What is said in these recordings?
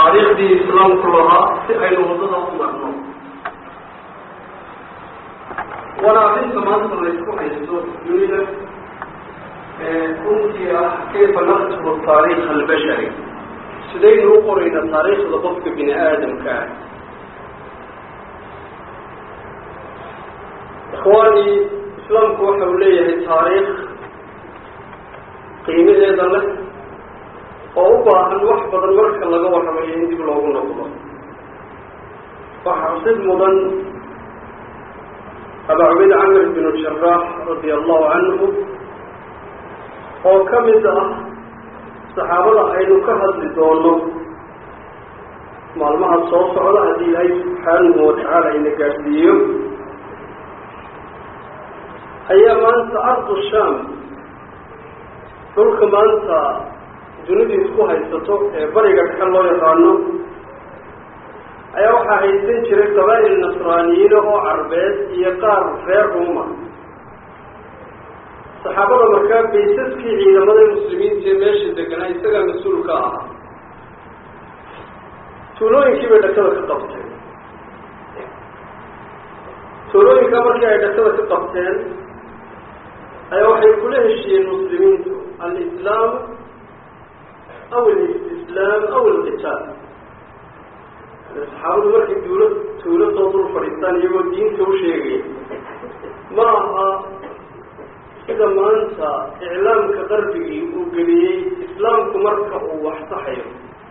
taariikhdii islaamku lahaa si aynu waddada u marno waana arrinta maanta laysku haysto dunida runtii ah kayfa naktubu taariikh albashari sidaynu u qoraynaa taariikhda qofka bini aadamka ah ikhwaani islaamku waxa uu leeyahay taariikh qiimaheeda leh oo u baahan wax badan marka laga warramayo in dib loogu noqdo waxaa sid mudan aba cubayd camr binu jaraax radia allahu canhu oo ka mid ah saxaabada aynu ka hadli doono maalmaha soo socda haddii ilaahay subxaanahu watacaala ina gaadhsiiyo ayaa maanta ardu sham dhulka maanta dunidu isku haysato ee bariga dhexe loo yaqaano ayaa waxaa haysan jiray qabaa'il nasraaniyiina oo carbeed iyo qaar reer ruuma saxaabada markaa baysaskii ciidamada muslimiinta ee meesha deganaa isagaa mas-uul ka ahaa tuulooyinkii bay dhakada ka qabteen tuulooyinkaa markii ay dhakada ka qabteen ayaa waxay kula heshiiyeen muslimiintu alislaam aw alistislaam aw alqitaal saxaabadu markay duulo tuulo soo dul fadhiistaan iyagoo diinta u sheegaya ma aha sida maanta iclaamka qarbigii uu geliyey islaamku marka uu wax saxayo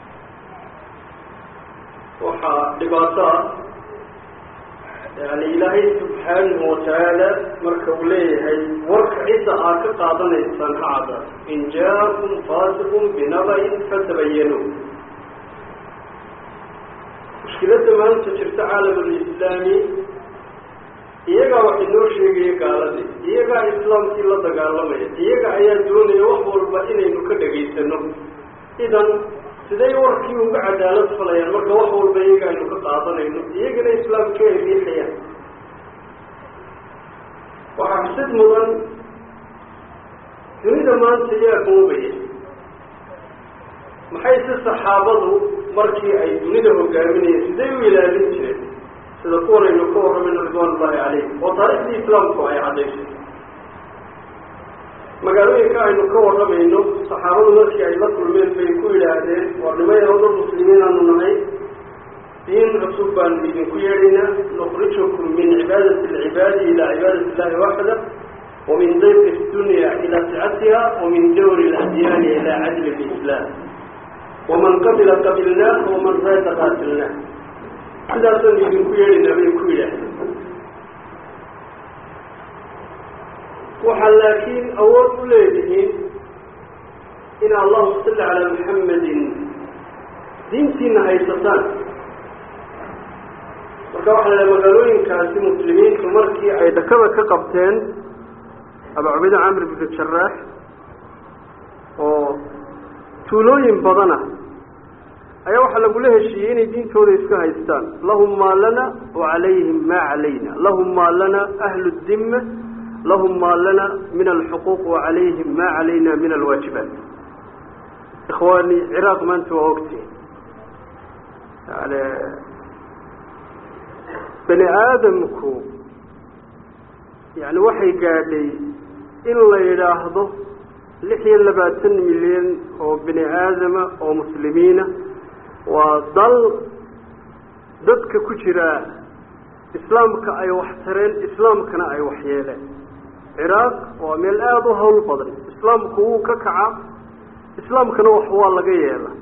waxaa dhibaato ah yani ilaahay subxaanahu watacaala marka uu leeyahay warka cidda aad ka qaadanaysaan ha cadda in jaakum faasiqun binaba-in fatabayanuu mushkiladda maanta jirta caalamulislaami iyagaa wax inoo sheegaya gaaladii iyagaa islaamkii la dagaalamaya iyaga ayaa doonaya wax walba inaynu ka dhegaysano idan siday warkii uga cadaalad falayaan marka wax walba iyaga aynu ka qaadanayno iyagana islaamkii ay riixayaan waxaa xusid mudan dunida maanta yaa goobaya maxay si saxaabadu markii ay dunida hogaaminayeen siday u ilaalin jireen sida kuwanaynu ka warramayno ridwaan ullahi calayhim oo taariikhdii islaamku ay caddaysay magaalooyinka aynu ka warramayno saxaabadu markii ay la kulmeen bay ku yidhaahdeen war nimayaho dad muslimiin aanu nahay diin cusub baanu idinku yeedhaynaa nukhrijukum min cibaadati alcibaadi ilaa cibaadati illahi waxda wamin dayqi dunya ilaa sicatiha wamin dawri اladyaani ilaa cadli lislaam waman qabila qabilnaah waman raada qaatilnaah sidaasaan idinku yeedhaynaa bay ku yidhaahdeen waxaa laakiin awood u leedihiin in allahuma salli calaa muxamedin diintiina haysataan marka waxaa la magaalooyinkaasi muslimiintu markii ay dhakada ka qabteen aba cubayda camr bnu jaraax oo tuulooyin badana ayaa waxaa lagula heshiiyey inay diintooda iska haystaan lahum maa lana wacalayhim maa calayna lahum maa lana ahlu dimma lahum maa lana min alxuquuq wacalayhim maa calayna min alwaajibaat ikhwaani ciraaq maanta waa ogtiin yani bani aadamku yani waxay gaadhay in la yidhaahdo lix iyo labaatan milyan oo bini aadama oo muslimiina waa dal dadka ku jira islaamka ay wax tareen islaamkana ay wax yeeleen ciraaq waa meel aada u hawl badan islaamku wuu ka kacaa islaamkana wax waa laga yeela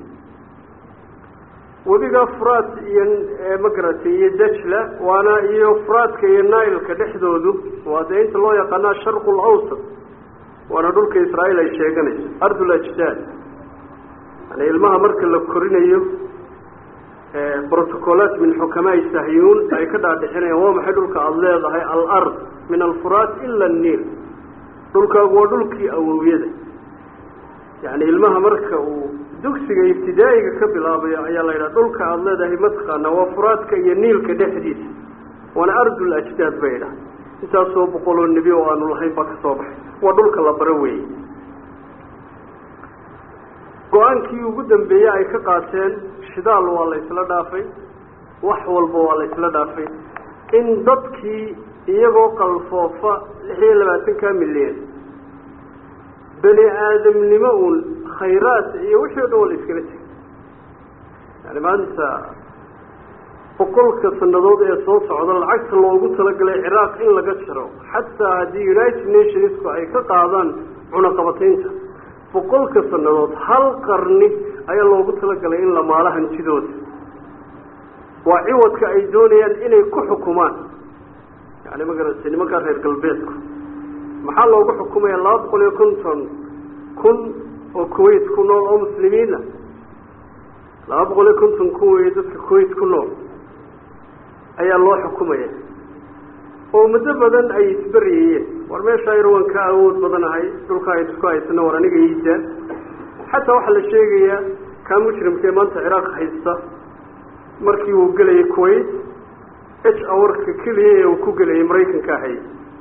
webiga furaat iyo magaratay iyo dajla waana iyo furaadka iyo nailka dhexdoodu waa dee inta loo yaqaana sharqu lawsat waana dhulka israa'iil ay sheeganayso ardul ajdaad yani ilmaha marka la korinayo brotocolaat min xukamaai sahyuun ay ka dhaadhixinayaan waa maxay dhulka aada leedahay alard min alfuraat ila anniil dhulkaagu waa dhulkii awowyada yani ilmaha marka uu dugsiga ibtidaa'iga ka bilaabayo ayaa la yidhaha dhulka aada leedahay mataqaana waa furaadka iyo niilka dhexdiisa waana ardul ajdaad bay idhaha intaasoo boqoloo nebi oo aanu lahayn baa ka soo baxay waa dhulka la baro weeye go-aankii ugu dambeeyey ay ka qaateen shidaal waa la isla dhaafay wax walba waa la isla dhaafay in dadkii iyagoo qalfoofa lix iyo labaatanka milyan bani aadamnimo uun khayraad iyo wixii o dhan waa la iskala tegay yani maanta boqolka sanadood ee soo socda lacagta loogu talagalay ciraaq in laga jaro xataa haddii united nationsku ay ka qaadaan cunaqabataynta boqolka sanadood hal qarni ayaa loogu talagalay in la maalo hantidooda waa ciwadka ay doonayaan inay ku xukumaan yani magarata nimankaa reer galbeedku maxaa loogu xukumaya laba boqol iyo konton kun oo kuwait ku nool oo muslimiina laba boqol iyo konton kun weeye dadka kuwait ku nool ayaa loo xukumaya oo muddo badan ay isberyayeen war meeshaa yar waan ka awood badanahay dhulka aynu isku haysano war aniga iida xataa waxaa la sheegayaa kaa mujrimka ee maanta ciraaq haysta markii uu gelayay kuwait h awarka keliya ee uu ku gelayay maraykanka ahay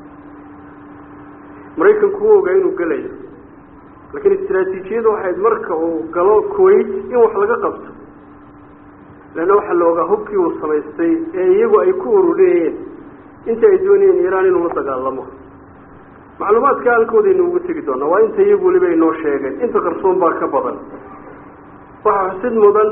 maraykanku u ogaa inuu gelayo laakiin istraatiijiyadu waxayd marka uu galo kuwait in wax laga qabto leanna waxaa la ogaa hubkii uu samaystay ee iyagu ay ku ururiyeen inta ay doonayeen iiraan inuu la dagaalamo macluumaadka halkoodaynu ugu tegi doonaa waa inta iyagu weliba inoo sheegeen inta qarsoon baa ka badan waxaa xusid mudan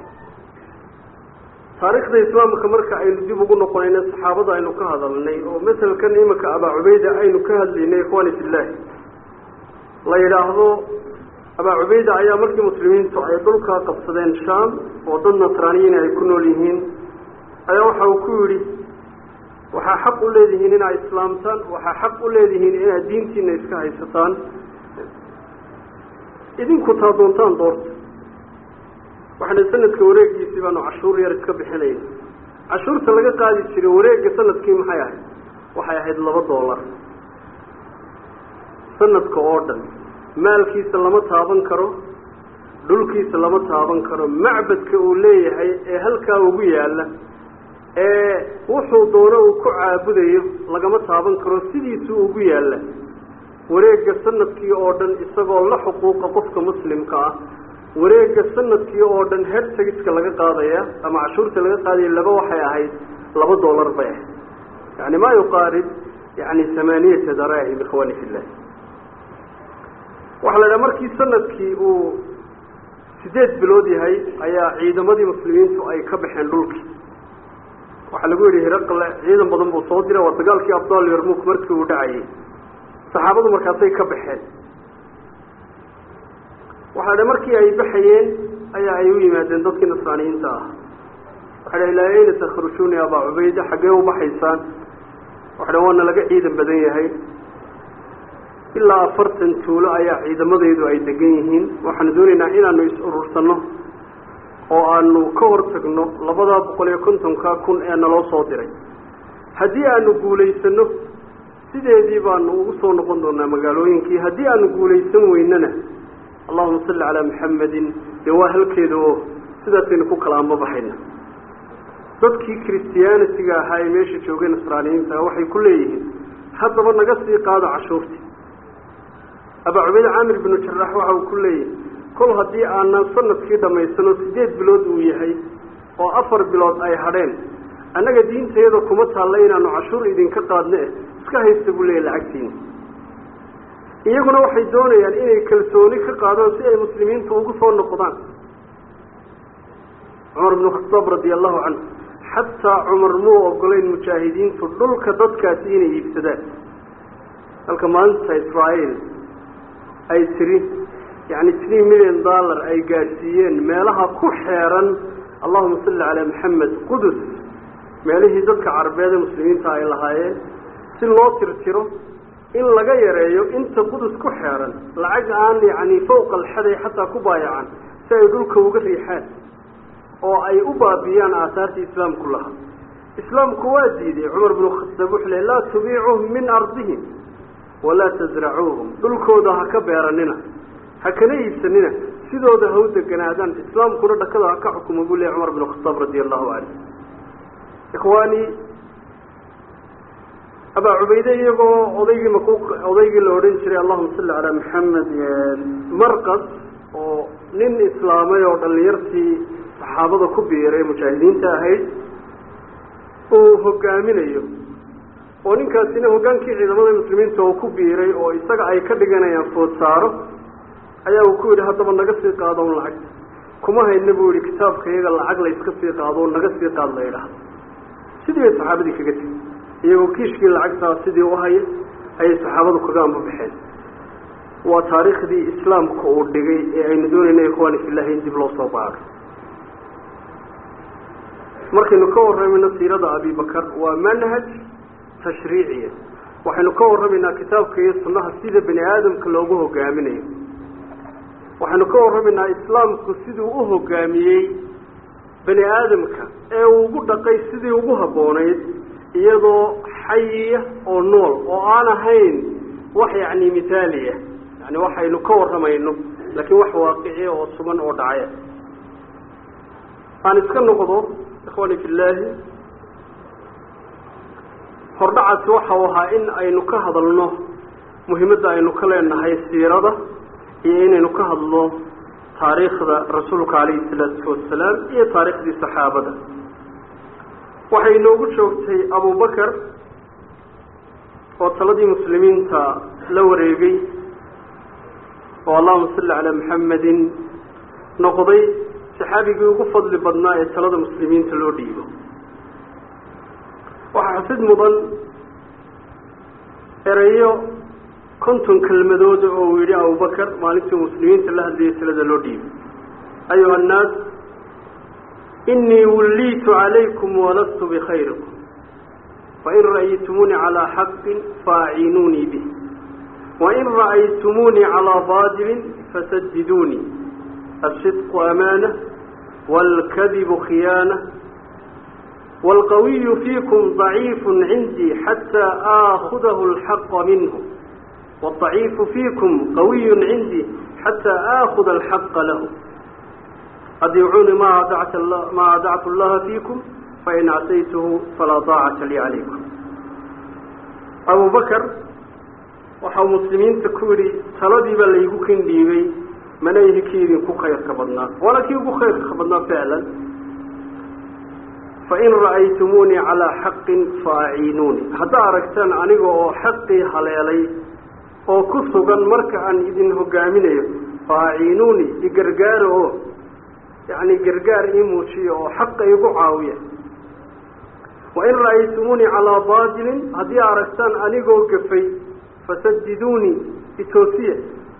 taariikhda islaamka marka aynu dib ugu noqonayna saxaabada aynu ka hadalnay oo masalkan iminka abaa cubayda aynu ka hadlaynay ikhwaani fillahi la yidhaahdo abaa cubayda ayaa markii muslimiintu ay dhulka qabsadeen sham oo dad nasraaniyiin ay ku nool yihiin ayaa waxa uu ku yidhi waxaa xaq u leedihiin inaad islaamtaan waxaa xaq u leedihiin inaad diintiina iska haysataan idinku taa doontaan doorta waxaana sanadka wareegiisii baanu cashuur yar iska bixinayna cashuurta laga qaadi jiray wareegga sanadkii maxay ahayd waxay ahayd laba dollar sanadka oo dhan maalkiisa lama taaban karo dhulkiisa lama taaban karo macbadka uu leeyahay ee halkaa ugu yaalla ee wuxuu doono uu ku caabudayo lagama taaban karo sidiisuu ugu yaalla wareegga sanadkii oo dhan isagoo la xuquuqa qofka muslimka ah wareegga sanadkii oo dhan hertagiska laga qaadaya ama cashuurta laga qaadaya laba waxay ahayd laba dollar bay ahayd yani maa yuqaarib yani hamaaniyata daraahim ikhwani fillah waxaa la idhaha markii sanadkii uu sideed bilood yahay ayaa ciidamadii muslimiintu ay ka baxeen dhulkii waxaa lagu yidhi hiraqle ciidan badan buu soo diray waa dagaalkii abdal yarmuk markii uu dhacayay saxaabadu markaasay ka baxeen waxaa dha markii ay baxayeen ayaa ay u yimaadeen dadkii nasraaniyiinta ah waxay dha ilaa ayna takhrujuuni abaa cubayda xaggee u baxaysaan waxa dha waana laga ciidan badan yahay ilaa afartan tuulo ayaa ciidamadaydu ay degan yihiin waxaanu doonaynaa inaanu is urursanno oo aanu ka hor tagno labadaa boqol iyo kontonka kun ee naloo soo diray haddii aanu guulaysano sideedii baanu ugu soo noqon doonaa magaalooyinkii haddii aanu guulaysan weynana allahuma salli calaa maxamedin dee waa halkeeda oo sidaasaynu ku kala amba baxayna dadkii christianitiga ahaa ee meesha joogay nasraaniyiinta waxay ku leeyihiin haddaba naga sii qaado cashuurtii abaa cubayd caamir binu jarax waxa uu ku leeyahay kol haddii aanan sanadkii dhammaysano sideed bilood uu yahay oo afar bilood ay hadheen annaga diintayada kuma taalla inaanu cashuur idinka qaadno eh iska haysta buu leeyahy lacagtiina iyaguna waxay doonayaan inay kalsooni ka qaadaan si ay muslimiintu ugu soo noqdaan cumar bnu khataab radia allahu canhu xataa cumar muu ogolayn mujaahidiintu dhulka dadkaasi inay iibsadaan halka maanta israael ay tiri yani three million dollar ay gaadhsiiyeen meelaha ku xeeran allahuma salli calaa maxamed qudus meelihii dadka carabeed ee muslimiinta ay lahaayeen si loo tirtiro in laga yareeyo inta qudus ku xeeran lacag aan yani fawqa alxaday xataa ku baayacan si ay dhulka uga riixaan oo ay u baabiyaan aasaartii islaamku lahaa islaamku waa diiday cumar binu khataab wuxuu le laa tubiicuhum min ardihim walaa tasracuuhum dhulkooda ha ka beeranina ha kana iibsanina sidooda ha u deganaadaan islaamkuna dhakada ha ka xukuma buu leey cumar binu khataab radia allahu canhu ikhwaani abaa cubayde iyagoo odaygii maku odaygii la odhan jiray allahuma salli calaa maxamed marqas oo nin islaamay oo dhalinyartii saxaabada ku biiray mujaahidiinta ahayd uu hogaaminayo oo ninkaasina hoggaankii ciidamada muslimiinta oo ku biiray oo isaga ay ka dhiganayaan food saaro ayaa uu ku yidhi haddaba naga sii qaado un lacag kuma hayna buu yihi kitaabka iyaga lacag la iska sii qaado o naga sii qaad la yidhaahdo sidii bay saxaabadii kaga tegi iyagoo kiishkii lacagtaa sidii u haya ayay saxaabadu kaga ambabaxeen waa taariikhdii islaamka uu dhigay ee aynu doonayna ikhwaani fillahi in dib loo soo baaro markaynu ka warramayno siirada abibakar waa manhaj tashriiciya waxaynu ka warramaynaa kitaabka iyo sunnaha sida bani aadamka loogu hogaaminayo waxaynu ka warramaynaa islaamku siduu u hogaamiyey bani aadamka ee uu ugu dhaqay sidii ugu habboonayd iyadoo xayiya oo nool oo aan ahayn wax yacni mithaaliya yani waxaynu ka warramayno laakiin wax waaqiciya oo sugan oo dhacaya aan iska noqdo ikhwaani fillaahi hordhacaasi waxa uu ahaa in aynu ka hadalno muhiimadda aynu ka leenahay siirada iyo inaynu ka hadlo taariikhda rasuulka calayhi salaatu wasalaam iyo taariikhdii saxaabada waxay inoogu joogtay abubakar oo taladii muslimiinta la wareegay oo allahuma salli calaa maxamedin noqday saxaabigii ugu fadli badnaa ee talada muslimiinta loo dhiibo waxaa xusid mudan ereyo konton kelmadood oo uu yidhi abubakar maalintii muslimiinta la hadlayay talada loo dhiibay ayuha annaas inii wulliitu calaykum walastu bikhayrikum fain ra'aytumuunii calaa xaqin faaciinuunii bih wain ra'aytumuunii calaa baadilin fasaddiduunii asidqu amaana waalkadibu khiyaana waalqawiyu fiikum daciifu cindii xataa aakhudahu alxaqa minhu waaldaciifu fiikum qawiyun cindii xataa aakhuda alxaqa lahu adiicuuni ma ma adactu allaha fiikum fain casaytuhu falaa daacata lii calaykum abubakar waxau muslimiinta ku yidhi taladiibaa laygu kin dhiibay mana ihi kii idinku khayrka badnaa waana kii ugu khayrka badnaa ficlan fain ra'aytumuunii calaa xaqin faaciinuunii haddaa aragtaan aniga oo xaqii haleelay oo ku sugan marka aan idin hogaaminayo faaciinuunii igargaara oo yacni gargaar ii muujiya oo xaqa igu caawiya wain ra'aytumuunii calaa baadilin haddii aragtaan anigoo gafay fasaddiduunii itoosiya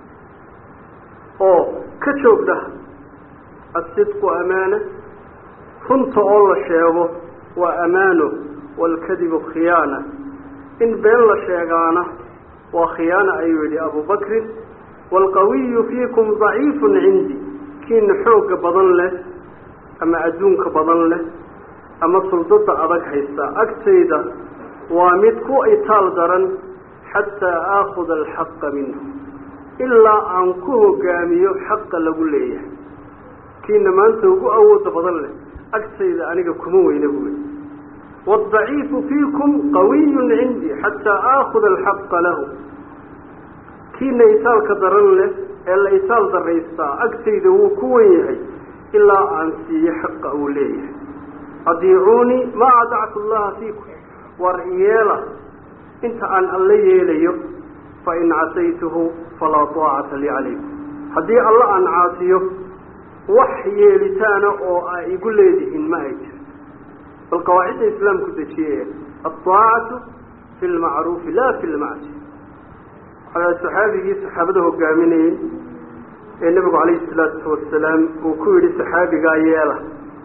oo ka joogdha asidqu amaana runta oo la sheego waa amaano waalkadibu khiyaana in been la sheegaana waa khiyaana ayuu yidhi abubakrin waalqawiyu fiikum daciifun cindi kiina xoogga badan leh ama adduunka badan leh ama suldada adag haysta agtayda waa mid ku itaal daran xataa aakhuda alxaqa minhu ilaa aan ku hogaamiyo xaqa lagu leeyahay kiina maanta ugu awooda badan leh agtayda aniga kuma weyna buuli waaldaciifu fiikum qawiyun cindii xataa aakhuda alxaqa lahu kiina itaalka daran leh ee la itaal daraystaa agtayda wuu ku wen yahay ilaa aan siiyo xaqa uu leeyahay adiicuunii maa adactu allaha fiikum war yeela inta aan alla yeelayo fain casaytuhu falaa taacata lii calaykum haddii alla aan caasiyo wax yeelitaana oo a igu leedihiin ma ay jiro bal qawaacidda islaamku dejiyee alطaacatu fi lmacruufi la fi lmacsi waxaa saxaabigii saxaabada hogaaminayey ee nebigu calayhi salaatu wasalaam uu ku yidhi saxaabigaa yeela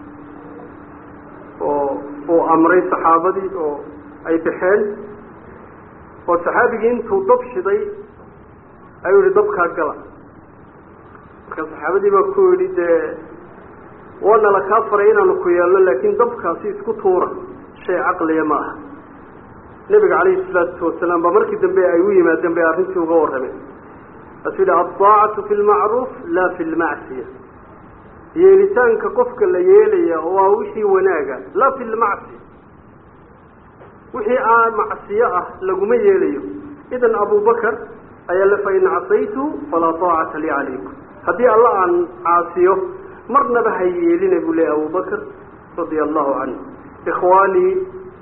oo uu amray saxaabadii oo ay baxeen oo saxaabigii intuu dab shiday ayuu yihi dabkaa gala marka saxaabadii baa ku yidhi dee waana la kaa faray inaanu ku yeelno laakiin dabkaasi isku tuura shay caqliya ma aha nebiga calayhi salaatu wasalaam baa markii dambe ay u yimaadeen bay arrintii uga warrameen kaasuu yidhi alطaacatu fi lmacruuf la fi lmacsiya yeelitaanka qofka la yeelaya waa wixii wanaaga la fi lmacsiya wixii aan macsiyo ah laguma yeelayo idan abubakar ayaa le fain casaytu falaa taacata lii calaykum haddii alla aan caasiyo marnaba ha yeelina buu leeyay abubakr radia allahu canhu ikhwaanii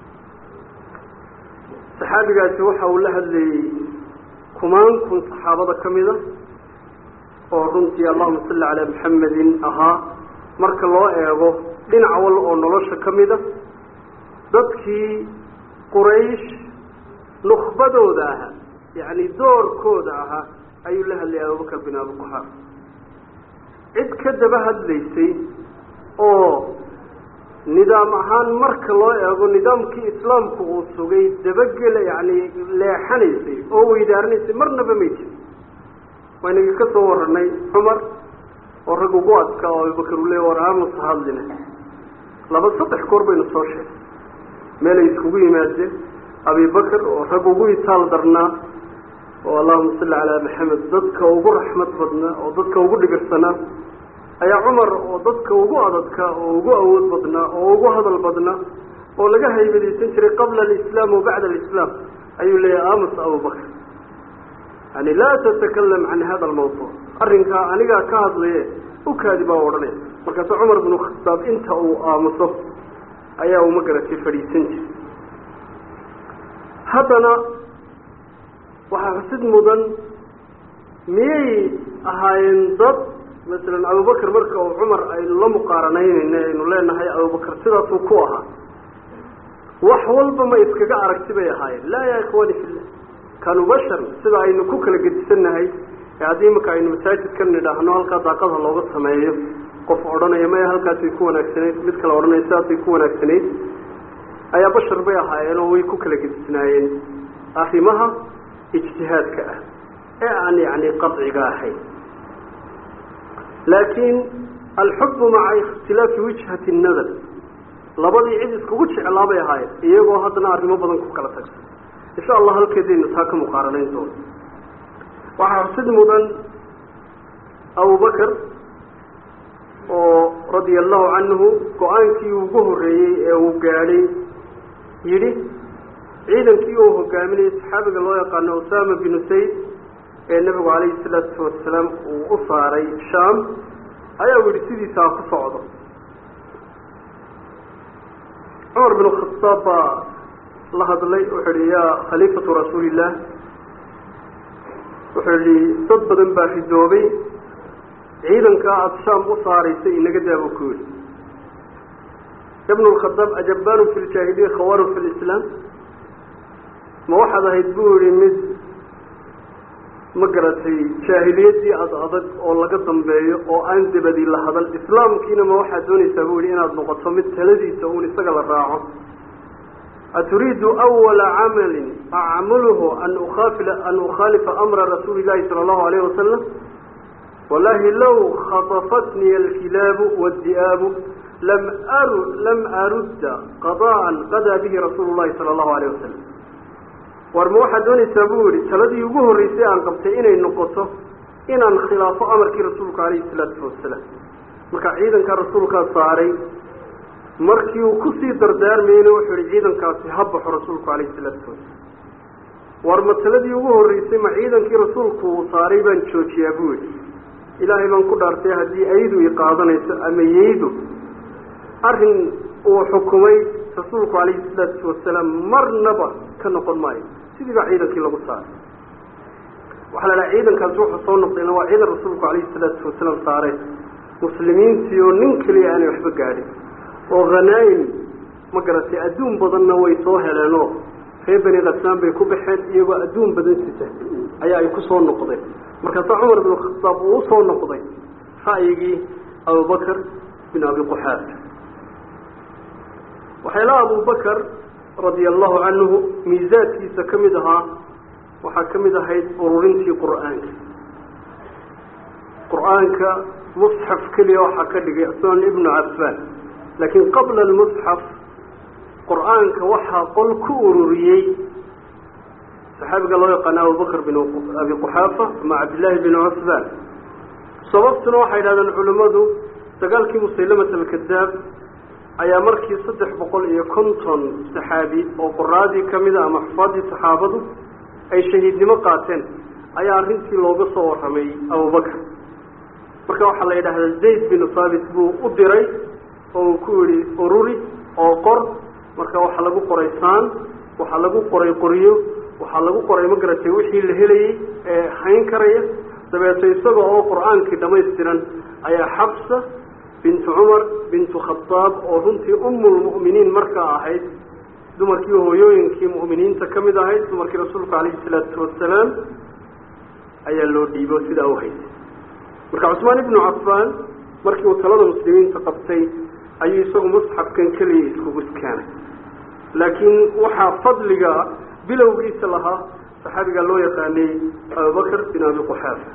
saxaabigaasi waxa uu la hadlayey kumaan kun saxaabada ka mida oo runtii allahuma salli calaa maxamedin ahaa marka loo eego dhinac wal oo nolosha ka mida dadkii quraysh nukbadooda ahaa yacni doorkooda ahaa ayuu la hadlayay abubakar bin abi quxaaf cid ka daba hadlaysay oo nidaam ahaan marka loo eego nidaamkii islaamku uu sugay dabagela yacni leexanaysay oo weydaaranaysay marnaba may jirin waynagi ka soo warranay cumar oo rag ugu adka oo abubakar uu leey war aamusa hadline laba saddex goor baynu soo sheegay meelay iskugu yimaadeen abibakar oo rag ugu itaal darnaa oo allahuma salli calaa maxamed dadka ugu raxmad badnaa oo dadka ugu dhigirsanaa ayaa cumar oo dadka ugu adadka oo ugu awood badnaa oo ugu hadal badnaa oo laga haybadaysan jiray qabla alislaam wa bacda alislaam ayuu leeyahay amus abubakr yani laa tatakalam can hada almawduuc arrinkaa anigaa ka hadlaye ukaadi baa odhanaya markaase cumar binu khataab inta uu aamuso ayaa uma garatay fadhiisan jiray haddana waxaa xusid mudan miyay ahaayeen dad masalan abubakar marka uu cumar aynu la muqaaranaynayna aynu leenahay abubakar sidaasuu ku ahaa wax walba ma iskaga aragti bay ahaayeen laa ya ikhwani fillah kaanuu bashar sida aynu ku kala gedisannahay ee haddii imaka aynu masaajidka nidhaahno halkaa daaqadha looga sameeyo qof odhanaya maya halkaasay ku wanaagsanayd mid kale odhanaya sidaasay ku wanaagsanayd ayaa bashar bay ahaayeen oo way ku kala gedisnaayeen arrimaha ijtihaadka ah ee aan yacni qadciga ahayn laakiin alxubu maca ikhtilaafi wijhati nadar labadii cid iskugu jeclaa bay ahaayeen iyagoo haddana arrimo badan ku kala tagsan insha allah halkeedaynu taa ka muqaaranayn doono waxaa xusid mudan abubakar oo radia allahu canhu go-aankii ugu horreeyey ee uu gaadhay yidhi ciidankii uu hogaaminayay saxaabiga loo yaqaano usama binu sayd ee nebigu calayhi salaatu wasalaam uu u saaray sham ayaa u yihi sidiisa ha ku socdo cumar binu khataab baa la hadlay wuxuu yihi yaa khaliifatu rasuulillaah wuxuu yihi dad badan baa ridoobay ciidankaa aada shaam u saaraysay inaga daabuu ku yihi ibnu lkhadaab ajabaanu fi ljaahiliya khawaru fi lislaam ma waxaad ahayd buu yihi mid ma garatay jaahiliyaddii ad adag oo laga dambeeyo oo aan dabadi la hadal islaamkiina ma waxaad doonaysaa buu yihi inaad noqoto mid taladiisa uun isaga la raaco aturiidu awala camalin acmaluhu an ukhafila an ukhaalifa amra rasuuli llahi sala allahu alayhi wasalam wallahi low khatafatniy alkilaabu waaddi'aabu lam aru lam arudda qada'an qadaa bihi rasuulu llahi sala allahu alayh wasalam war ma waxaad doonaysaa buu yihi taladii ugu horreysay aan qabtay inay noqoto inaan khilaafo amarkii rasuulka calayhi salaatu wasalaam marka ciidankaa rasuulkaa saaray markii uu kusii dardaarmayeyna wuxuu yihi ciidankaasi ha baxo rasuulku calayhi salaatu wasalaam war ma taladii ugu horreysay ma ciidankii rasuulku uu saaray baan joojiyaa buu yihi ilaahay baan ku dhaartay haddii aydu i qaadanayso ama yeydu arrin uu xukumay rasuulku calayhi salaatu wasalaam marnaba ka noqon maayo sidii baa ciidankii lagu saaray waxaa la dhaha ciidankaasi wuxuu soo noqdayna waa ciidan rasuulku calayhi salaatu wasalaam saaray muslimiintii oo nin keliya aanay waxba gaadhin oo khanaa'im ma garatay adduun badanna way soo heleenoo reer beni khasaan bay ku baxeen iyagoo adduun badan sita ayaa ay ku soo noqdeen markaasaa cumar bin khataab uu usoo noqday ra'yigii abubakar bin abi quxaafa waxyaalaha abubakar radia allahu canhu miisaadkiisa ka mid ahaa waxaa ka mid ahayd ururintii qur'aanka qur'aanka musxaf keliya waxaa ka dhigay sunan ibnu cafaan laakiin qabla almusxaf qur'aanka waxaa qol ku ururiyey saxaabiga loo yaqaana abubakr bin abi quxaafa ama cabdillaahi bin cusbaan sababtuna waxay yidhahdeen culimmadu dagaalkii musaylamat alkadaab ayaa markii saddex boqol iyo konton saxaabi oo qoraadii ka mida ama xufaadii saxaabadu ay shahiidnimo qaateen ayaa arrintii looga soo warramay abubakr marka waxaa la yidhahdaa zayd binu thaabit buu u diray oo uu ku yihi ururi oo qor marka waxaa lagu qoray saan waxaa lagu qoray qoryo waxaa lagu qoray ma garatay wixii la helayey ee hayn karaya dabeeto isaga oo qur-aankii dhamaystiran ayaa xabsa bintu cumar bintu khadaab oo runtii umulmu'miniin markaa ahayd dumarkii hooyooyinkii mu'miniinta ka mid ahayd dumarkii rasuulka calayhi salaatu wasalaam ayaa loo dhiibo sidaa u haysay marka cusmaan ibnu cafaan markii uu talada muslimiinta qabtay ayuu isagu musxafkan keliya iskugu iskaanay laakiin waxaa fadliga bilowgiisa lahaa saxaabiga loo yaqaanay abubakr bin abi quxaafa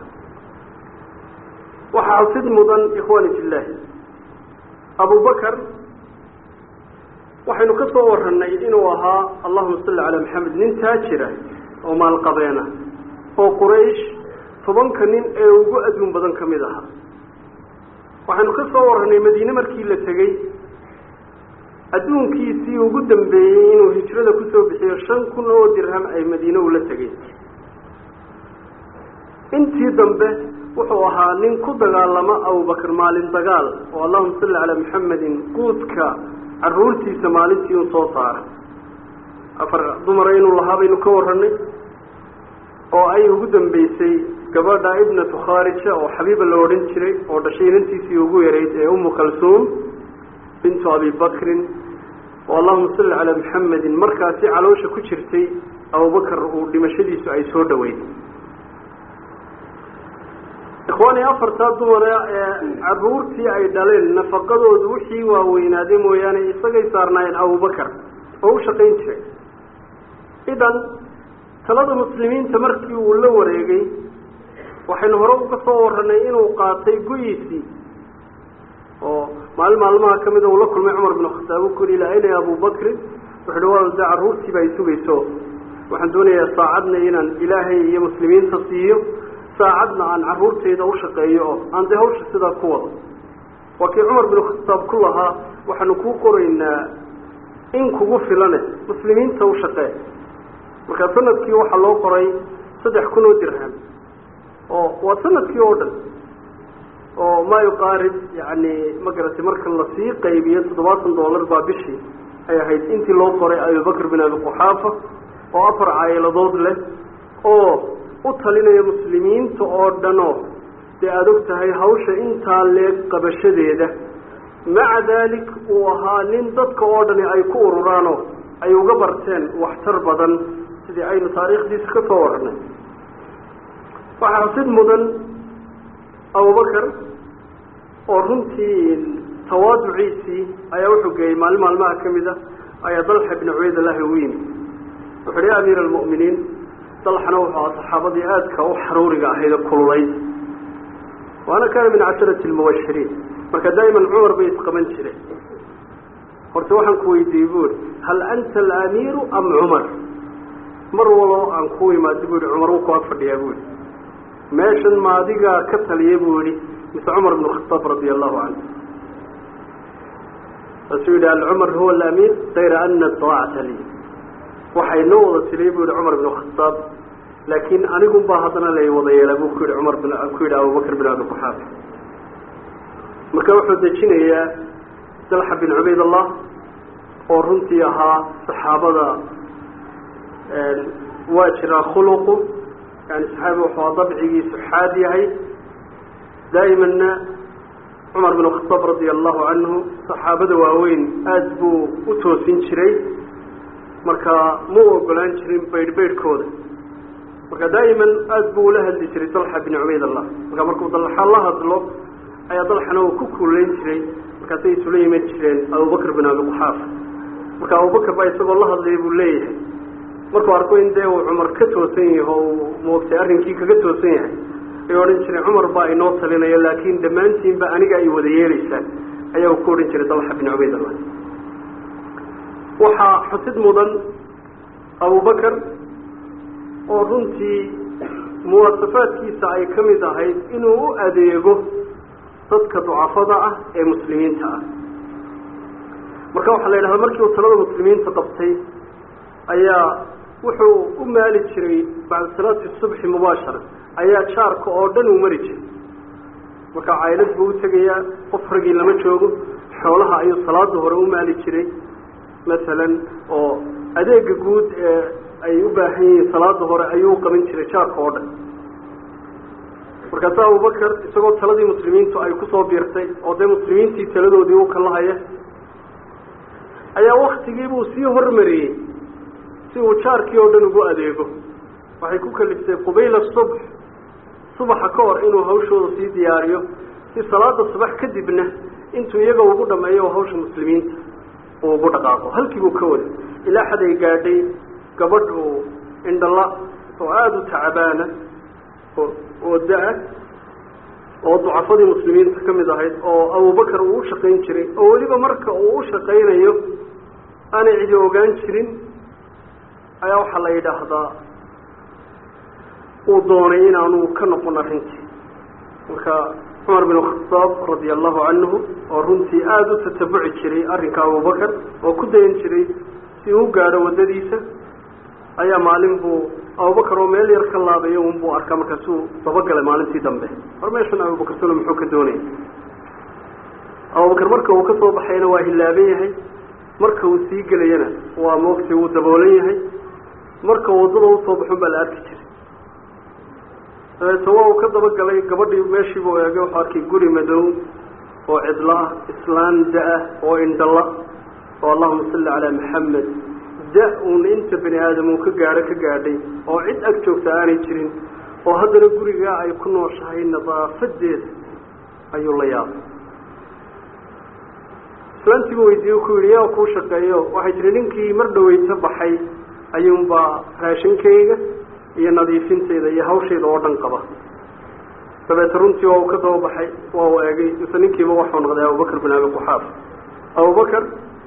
waxaa xusid mudan ikhwaani fillahi abubakar waxaynu ka soo warranay inuu ahaa allahuma salli calaa maxamed nin taajira oo maalqabeena oo quraysh tobanka nin ee ugu adduun badan ka mid ahaa waxaynu ka soo warranay madiine markii la tegey adduunkiisii ugu dambeeyey inuu hijrada kusoo bixiyo shan kun oo dirham ay madiine ula tegey intii dambe wuxuu ahaa nin ku dagaalama abubakar maalin dagaal oo allahuma salli calaa maxamedin guudka caruurtiisa maalintii un soo saara afar dumara inuu lahaa baynu ka warranay oo ay ugu dambeysay gabadha ibnatu khaarija oo xabiiba la odhan jiray oo dhashay inantiisii ugu yarayd ee umu kalsuum bintu abi bakrin oo allahuma salli calaa maxamedin markaasi caloosha ku jirtay abubakar uu dhimashadiisu ay soo dhaweyd ikhwaani afartaa dumara ee caruurtii ay dhaleen nafaqadoodu wixii waaweynaaday mooyaane isagay saarnaayeen abubakar oo u shaqayn jiray idan talada muslimiinta markii uu la wareegay waxaynu hore uga soo warranay inuu qaatay go-iisii oo maalin maalmaha ka mida uu la kulmay cumar bin khataab u kuli ilaa ayna abubakrin wuxu uhi waa de carruurtiiba ay sugayso waxaan doonayaa saacadna inaan ilaahay iyo muslimiinta siiyo saacadna aan carruurtayda u shaqeeyo oo aan dee hawsha sidaa ku wado waa kii cumar bin khataab ku lahaa waxaanu kuu qoraynaa in kugu filane muslimiinta u shaqee marka sanadkii waxaa loo qoray saddex kun oo dirham oo waa sanadkii oo dhan oo ma yuqaarib yani ma garatay marka lasii qaybiyo toddobaatan dollar baa bishii ay ahayd intii loo qoray abubakr bin abi quxaafa oo afar caayiladood leh oo u talinaya muslimiinta oo dhanoo dee aada og tahay hawsha intaa leeg qabashadeeda maca daalik uu ahaa nin dadka oo dhani ay ku ururaanoo ay uga barteen waxtar badan sidii aynu taariikhdiisa ka soo warranay waxaa xusid mudan abubakar oo runtii tawaaduciisii ayaa wuxuu geeyey maalin maalmaha ka mid a ayaa dalxa bni cubaydillahi ugu yimi wuxu uhi ya amiira almu'miniin dalxana wuxuu aha saxaabadii aadka u xaruuriga ahayd oo kululayd waana kaana min casharati lmubashiriin marka daa'iman cumar bay isqaban jireen horta waxaan ku weydiiyey bu ihi hal anta alaamiiru am cumar mar waloo aan ku imaado bu ihi cumar wuu ku ag fadhiyaa bu ihi meeshan ma adigaa ka taliya buu yihi mise cumar bn khataab radia allahu canhu saasuu yidhi alcumar huwa alaamiir kayra ana daacata lii waxay noo wada tiliya bu yihi cumar bn khataab laakiin anigun baa haddana lay wada yeelaa buu ku yihi cumar bin ku yidhi abubakr bin abi quxaafa marka wuxuu dejinayaa dalxa bin cubayd allah oo runtii ahaa saxaabada waa jiraa khuluqu yani saxaabi wuxuu dabcigiisu xaad yahay daa'imanna cumar bin khataab radia allahu canhu saxaabada waaweyn aada buu u toosin jiray marka muu ogolaan jirin baydh baydhkooda marka daa'iman aada buu ula hadli jiray dalxa bin cubayd allah marka markuu dalxa la hadlo ayaa dalxana uu ku kuulayn jiray markaasay isula iman jireen abubakr bin abi quxaafa marka abubakr baa isagoo la hadlaya buu leeyahay markuu arko in dee uu cumar ka toosan yaho uu moogtay arrinkii kaga toosan yahay ayuu odhan jiray cumar baa inoo talinaya laakiin dhammaantiinba aniga ay wada yeelaysaan ayaa uu ku odhan jiray dalxa bin cubaydallah waxaa xusid mudan abubakar oo runtii muwaasafaadkiisa ay ka mid ahayd inuu u adeego dadka ducafada ah ee muslimiinta ah marka waxaa la yidhahdaa markii uu talada muslimiinta qabtay ayaa wuxuu u maali jiray bacda salaati subxi mubaashara ayaa jaarka oo dhan uu mari jiray marka caylad buu u tegayaa qof ragii lama joogo xoolaha ayuu salaada hore u maali jiray masalan oo adeega guud ee ay u baahan yihiin salaada hore ayuu u qaban jiray jaarka oo dhan markaasa abubakar isagoo taladii muslimiintu ay kusoo biirtay oo dee muslimiintii taladoodii u kalahaya ayaa waktigiibuu sii hormariyey si uu jaarkii oo dhan ugu adeego waxay ku kaliftay qubayla subx subaxa ka hor inuu hawshooda sii diyaariyo si salaada subax kadibna intuu iyaga ugu dhameeyo hawsha muslimiinta uu ugu dhaqaaqo halkii buu ka waday ilaa xad ay gaadhay gabadh uu indhala oo aada u tacabaana oo oo da-a oo ducafadii muslimiinta ka mid ahayd oo abubakar uu u shaqayn jiray oo weliba marka uu u shaqaynayo aanay cidi ogaan jirin ayaa waxaa la yidhaahdaa uu doonay inaanu ka noqon arrintii marka cumar bin khadaab radia allahu canhu oo runtii aada u tatabuci jiray arrinka abubakar oo ku dayan jiray si uu gaadho waddadiisa ayaa maalin buu abubakar oo meel yar ka laabayo unbuu arkaa markaasuu dabagalay maalintii dambe hor meeshan abubakar salo muxuu ka doonaya abubakar marka uu ka soo baxayna waa hilaaban yahay marka uu sii gelayana waa moogtay wuu daboolan yahay marka waddada usoo baxun baa la arki jiray dabeeto waa uu ka dabagalay gabadhii meeshiibuu eegay wuxuu arkay guri madow oo cidlo ah islaan da-ah oo indhala oo allahuma salli calaa maxamed da uun inta bani aadam uu ka gaadho ka gaadhay oo cid ag joogta aanay jirin oo haddana gurigaa ay ku nooshahay nadaafadeeda ayuu la yaabay islaantiibu weydiiye ku yidhi yaa kuu shaqeeyo waxay tihi ninkii mar dhaweyto baxay ayuunbaa raashinkayga iyo nadiifinteyda iyo hawshayda oo dhan qaba dabeete runtii waa uu ka daba baxay waa uu eegay mise ninkiiba waxuu noqday abubakar bin abi quxaaf abubakar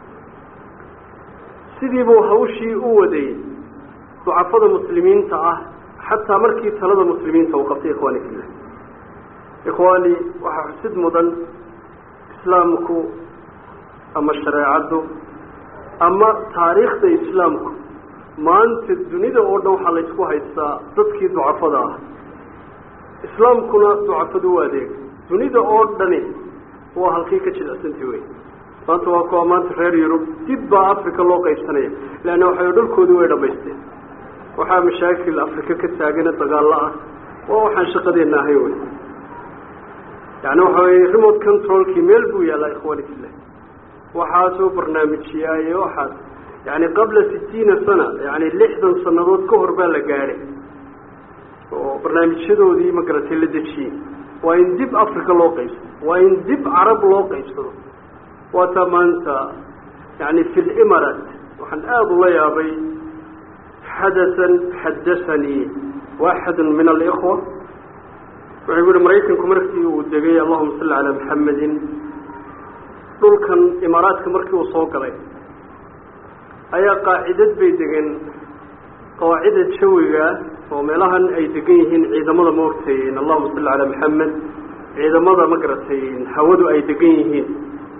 sidii buu hawshii u waday ducafada muslimiinta ah xataa markii talada muslimiinta uu qabtay ikhwaani fillah ikhwaani waxaa xusid mudan islaamku ama shareecaddu ama taariikhda islaamku maanta dunida oo dhan waxaa laysku haystaa dadkii ducafada ah islaamkuna ducafadu u adeeg dunida oo dhani waa halkii ka jilicsantay wey maanta waa kuwa maanta reer yurub dib baa africa loo qaybsanaya leanna waxay dhulkoodii way dhamaysteen waxaa mashaakil africa ka taagana dagaalo ah waa waxaan shaqadeena ahayn wey yani waxa weye remote controlkii meel buu yaallaa ikhwani fillah waxaasoo barnaamijiyaaye waxaas yani qabla sitiina sana yani lixdan sanadood ka hor baa la gaadhay oo barnaamijyadoodii magaratay la dejiyey waa in dib africa loo qaybsado waa in dib carab loo qaybsado waataa maanta yani fi limarat waxaan aada ula yaabay xadasan xadasanii waaxadu min alikhwa wuxuu ku yihi maraykanku markii uu degay allahuma salli calaa maxamedin dhulkan imaaraadka markii uu soo galay ayaa qaacidad bay degeen qawaacida jawiga oo meelahan ay degan yihiin ciidamada maogtay allahuma salli calaa maxamed ciidamada magaratay hawadu ay degan yihiin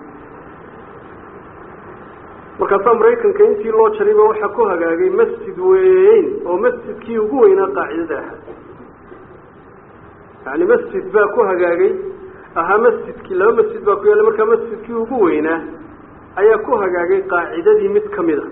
markaasaa maraykanka intii loo jarayba waxaa ku hagaagay masjid weyn oo masjidkii ugu weynaa qaacidada ahaa yani masjid baa ku hagaagay ahaa masjidkii laba masjid baa ku yaalla markaa masjidkii ugu weynaa ayaa ku hagaagay qaacidadii mid ka mid a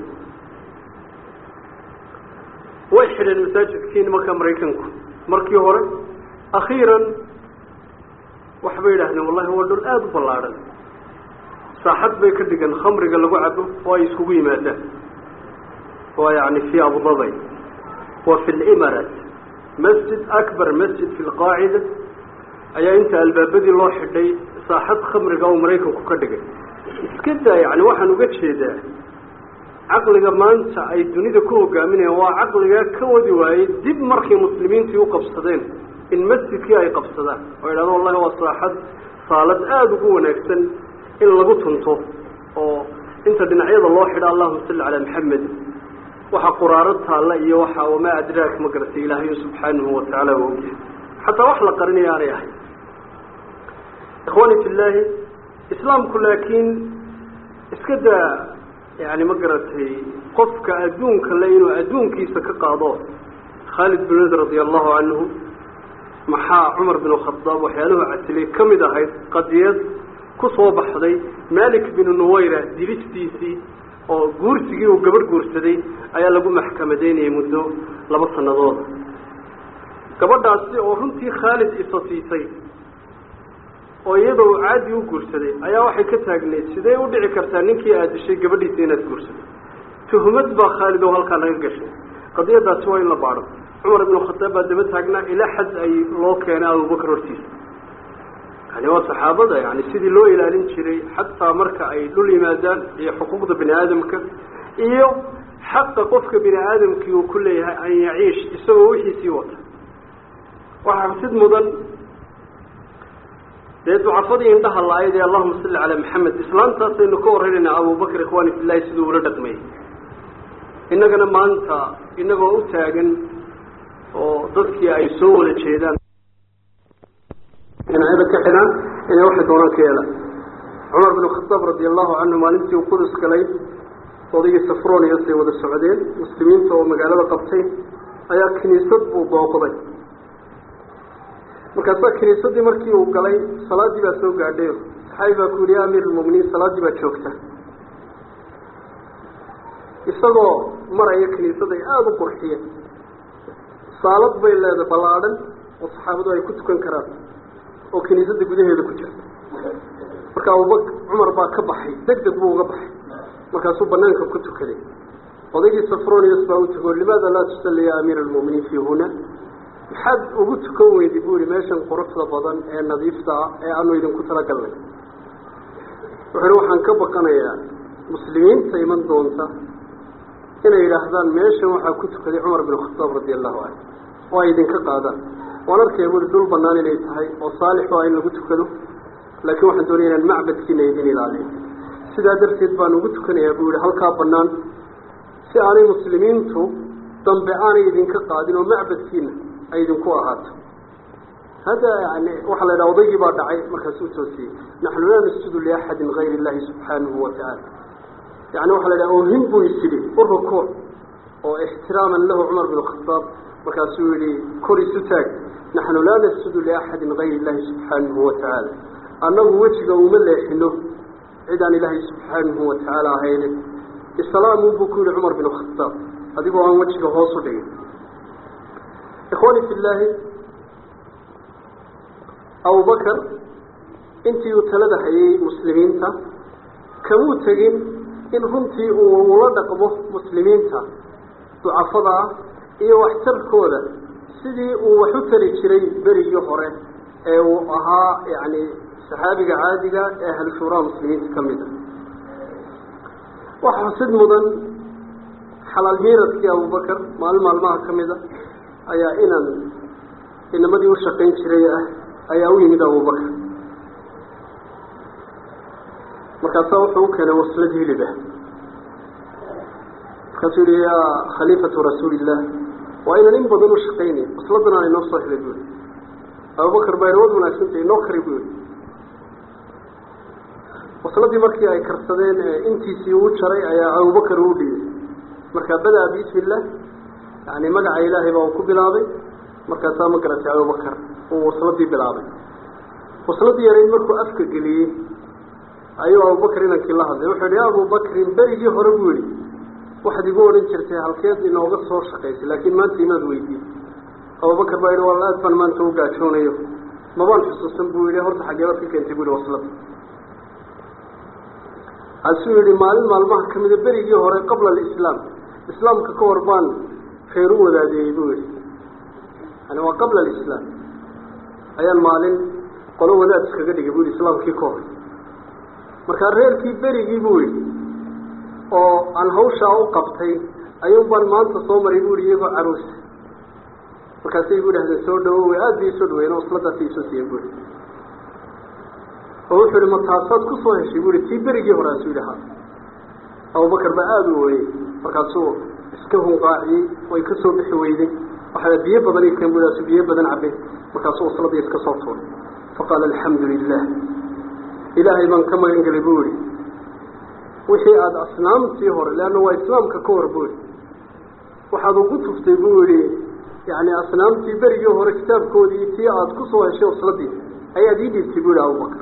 way xidheen masaajidkii nimanka maraykanku markii hore akhiiran waxbay yidhahdeen wallahi waa dhul aada u ballaadhan saaxad bay ka dhigan khamriga lagu cabo oo ay iskugu yimaadaan waa yani fii abudabay wa fi limarat masjid akbar masjid fi lqaacida ayaa inta albaabadii loo xidhay saaxad khamriga oo maraykanku ka dhigay iska daa yani waxaan uga jeedaa caqliga maanta ay dunida ku hogaaminayaan waa caqliga ka wadi waayey dib markay muslimiintii u qabsadeen in masjidkii ay qabsadaan oo yidhahdo wallahi waa saaxad saalad aada ugu wanaagsan in lagu tunto oo inta dhinacyada loo xidha allahuma salli calaa maxamed waxa quraaro taalla iyo waxa wamaa adraak ma garatay ilaahayo subxaanahu watacaala waa ogyahay xataa wax la qarinaya aanay ahayn ikhwani fillaahi islaamku laakiin iska daa yani ma garatay qofka adduunka le inuu adduunkiisa ka qaado khaalid bin wad radia allahu canhu maxaa cumar bin khadaab khadaab waxyaaluhu casilay ka mid ahayd qadiyad ku soo baxday malik binu nuwayra dilistiisii oo guursigii uu gabadh guursaday ayaa lagu maxkamadeynayay muddo laba sanadooda gabadhaasi oo runtii khaalid isa siisay oo iyadoo uu caadi u guursaday ayaa waxay ka taagneyd sidee u dhici kartaa ninkii aad dishay gabadhiisa inaad guursato tuhumad baa khaalid oo halkaa laga gashay qadiyadaasi waa in la baadho cumar ibnu khataab baa daba taagnaa ilaa xad ay loo keenay abubakar hortiisa yani waa saxaabada yani sidii loo ilaalin jiray xataa marka ay dhul yimaadaan iyo xuquuqda bini aadamka iyo xaqa qofka bini aadamkii uu ku leeyahay an yaciish isagoo wixiisii wata waxaa xasid mudan dee ducafadii indhaha la-ayd ee allahuma salli calaa maxamed islaantaasaynu ka warraynaynaa abubakr ikhwaani fillahi siduu ula dhaqmayay innagana maanta inagoo u taagan oo dadkii ay soo wada jeedaan dhinacyada ka xidhaan inay waxay doonaan ka yeelaan cumar bin khataab radi allahu canhu maalintii uu qudus galay odaygii safronius ay wada socdeen muslimiinta oo magaalada qabtay ayaa kiniisad buu booqday markaasaa kiniisadii markii uu galay salaadii baa soo gaadhayo saxaabi baa ku yihi ya amiir lmuminiin salaaddii baa joogta isagoo maraya kiniisada ay aada u qurxiyeen saalad bay leedahay ballaadhan oo saxaabadu ay ku tukan karaan oo kiniisadda gudaheeda ku jirta marka abubak cumar baa ka baxay deg deg buu uga baxay markaasuu banaanka ku tukaday odaygii safronius baa u tugo limaada laa tusalli ya amiir almuminiin fii huna maxaad ugu tukan weyday bu ihi meeshan quruxda badan ee nadiifta ah ee aanu idinku talagalnay wuxuu ihi waxaan ka baqanayaa muslimiinta iman doonta inay yidhaahdaan meeshan waxaa ku tukaday cumar bin khataab radi allahu canhu oo ay idinka qaadaan waan arkaya bui dhul banaan inay tahay oo saalix o ah in lagu tukado laakiin waxaan doonaya inaan macbadkiina idin ilaaliyo sidaa darteed baan ugu tukanayaa buu yihi halkaa banaan si aanay muslimiintu dambe aanay idinka qaadin oo macbadkiina ay idinku ahaato hada yani waxaa la yidhaha odaygii baa dhacay markaasuu toosiyey naxnu laa nasjudu liaxadin gayr illahi subxaanahu watacaala yani waxaa la yidhaha oohin buu isidhi u rukuuc oo ixtiraaman lahu cumar bin khataab markaasuu yihi kor isu taag naxnu laa nasjudu liaxadin gayr illahi subxaanahu watacaala annagu wejiga uma leexino cid aan ilaahay subxaanahu watacaala ahayne islaamu buu ku yihi cumar bin khataab adigoo aan wejiga hoos u dhigin ikhwani fi llaahi abubakar intii uu talada hayay muslimiinta kamuu tegin in runtii uu ula dhaqmo muslimiinta ducafada ah iyo waxtarkooda sidii uu wax u tari jiray berigii hore ee uu ahaa yani saxaabiga caadiga ee ahlu shuuraha muslimiinta ka mid a waxa xusid mudan xalaal miiradkii abubakar maalin maalmaha ka mid a ayaa inan inamadii u shaqayn jiray ah ayaa u yimid abubakar markaasaa wuxuu u keenay waslad hilib ah markaasuu yihi yaa khaliifatu rasuuli illah waa inan in badan u shaqaynay wasladan aan inoo soo helay buuri abubakar baa wad wanaagsantay inoo kari bu yihi wasladii markii ay karsadeen intiisii uu jaray ayaa abubakar uu dhiyey markaa bada-a bismi illah yani magaca ilaahay baa uu ku bilaabay markaasaa ma garatay abubakar uu wasladii bilaabay wasladii yarayd markuu afka geliyey ayuu abubakar inankii la hadlay wuxuu yihi ya abubakrin berigii hore buu yihi waxaad igu odhan jirtay halkeed inooga soo shaqaysay laakiin maanta imaad weydiin abubakar baa yihi walla aad baan maanta u gaajoonayo mabaan xusuusan buu yihi horta xageebaad ka keentay bu yihi waslada asuu yihi maalin maalmaha kamida berigii hore qabla alislaam islaamka ka hor baan reer u wadaadeeyey buu yihi yani waa qabla alislaam ayaan maalin qolo wadaad iskaga dhigay bu yihi islaamkii ka hor markaa reerkii berigii buu yihi oo aan hawshaa u qabtay ayuun baan maanta soo maray bu yihi iyagoo caruusa markaasay igu dhahdeen soo dhawow aada bay isoo dhaweyen oo isladaasi isoo siiyeen bu yihi oo wuxuu yihi ma taasaad kusoo heshay bu yihi tii berigii hore asuu yihi ha abubakar baa aada u ooyey markaasuu iska hunqaaciyey way ka soo bixi weyday waxaa biyo badan i keen bu asu biyo badan cabay markaasuu wasladii iska soo tuuray faqaala alxamdu lilah ilaahay baan ka magan gelay bu yihi wixii aada asnaamtii hore leanna waa islaamka ka hor bu yihi waxaad ugu tuftay bu yihi yani asnaamtii berigii hore kitaabkoodii tii aada kusoo heshay wasladii ayaad ii dhiibtay bu yihi abubakar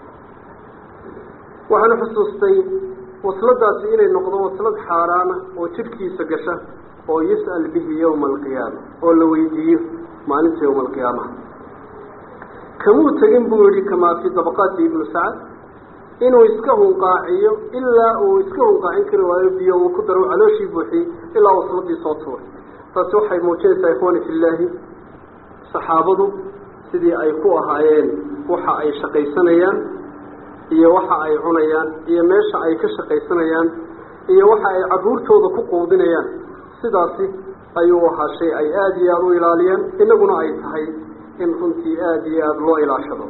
waxaana xusuustay wasladaasi inay noqdo waslad xaaraana oo jidhkiisa gasha oo yus'al bihi yowma alqiyaama oo la weydiiyo maalinta yowma alqiyaamaha kamuu tegin buu yihi kamaa fii dabaqaati ibnu sacad inuu iska hunqaaciyo ilaa uu iska hunqaacin kari waayo biyo uu ku daro calooshii buuxiyey ilaa wasladii soo tuuray taasi waxay muujinaysaa ikhwaani fillaahi saxaabadu sidii ay ku ahaayeen waxa ay shaqaysanayaan iyo waxa ay cunayaan iyo meesha ay ka shaqaysanayaan iyo waxa ay caruurtooda ku quudinayaan sidaasi ayuu ahaa shay ay aada iyo aada u ilaaliyeen inaguna ay tahay in runtii aada iyo aada loo ilaashado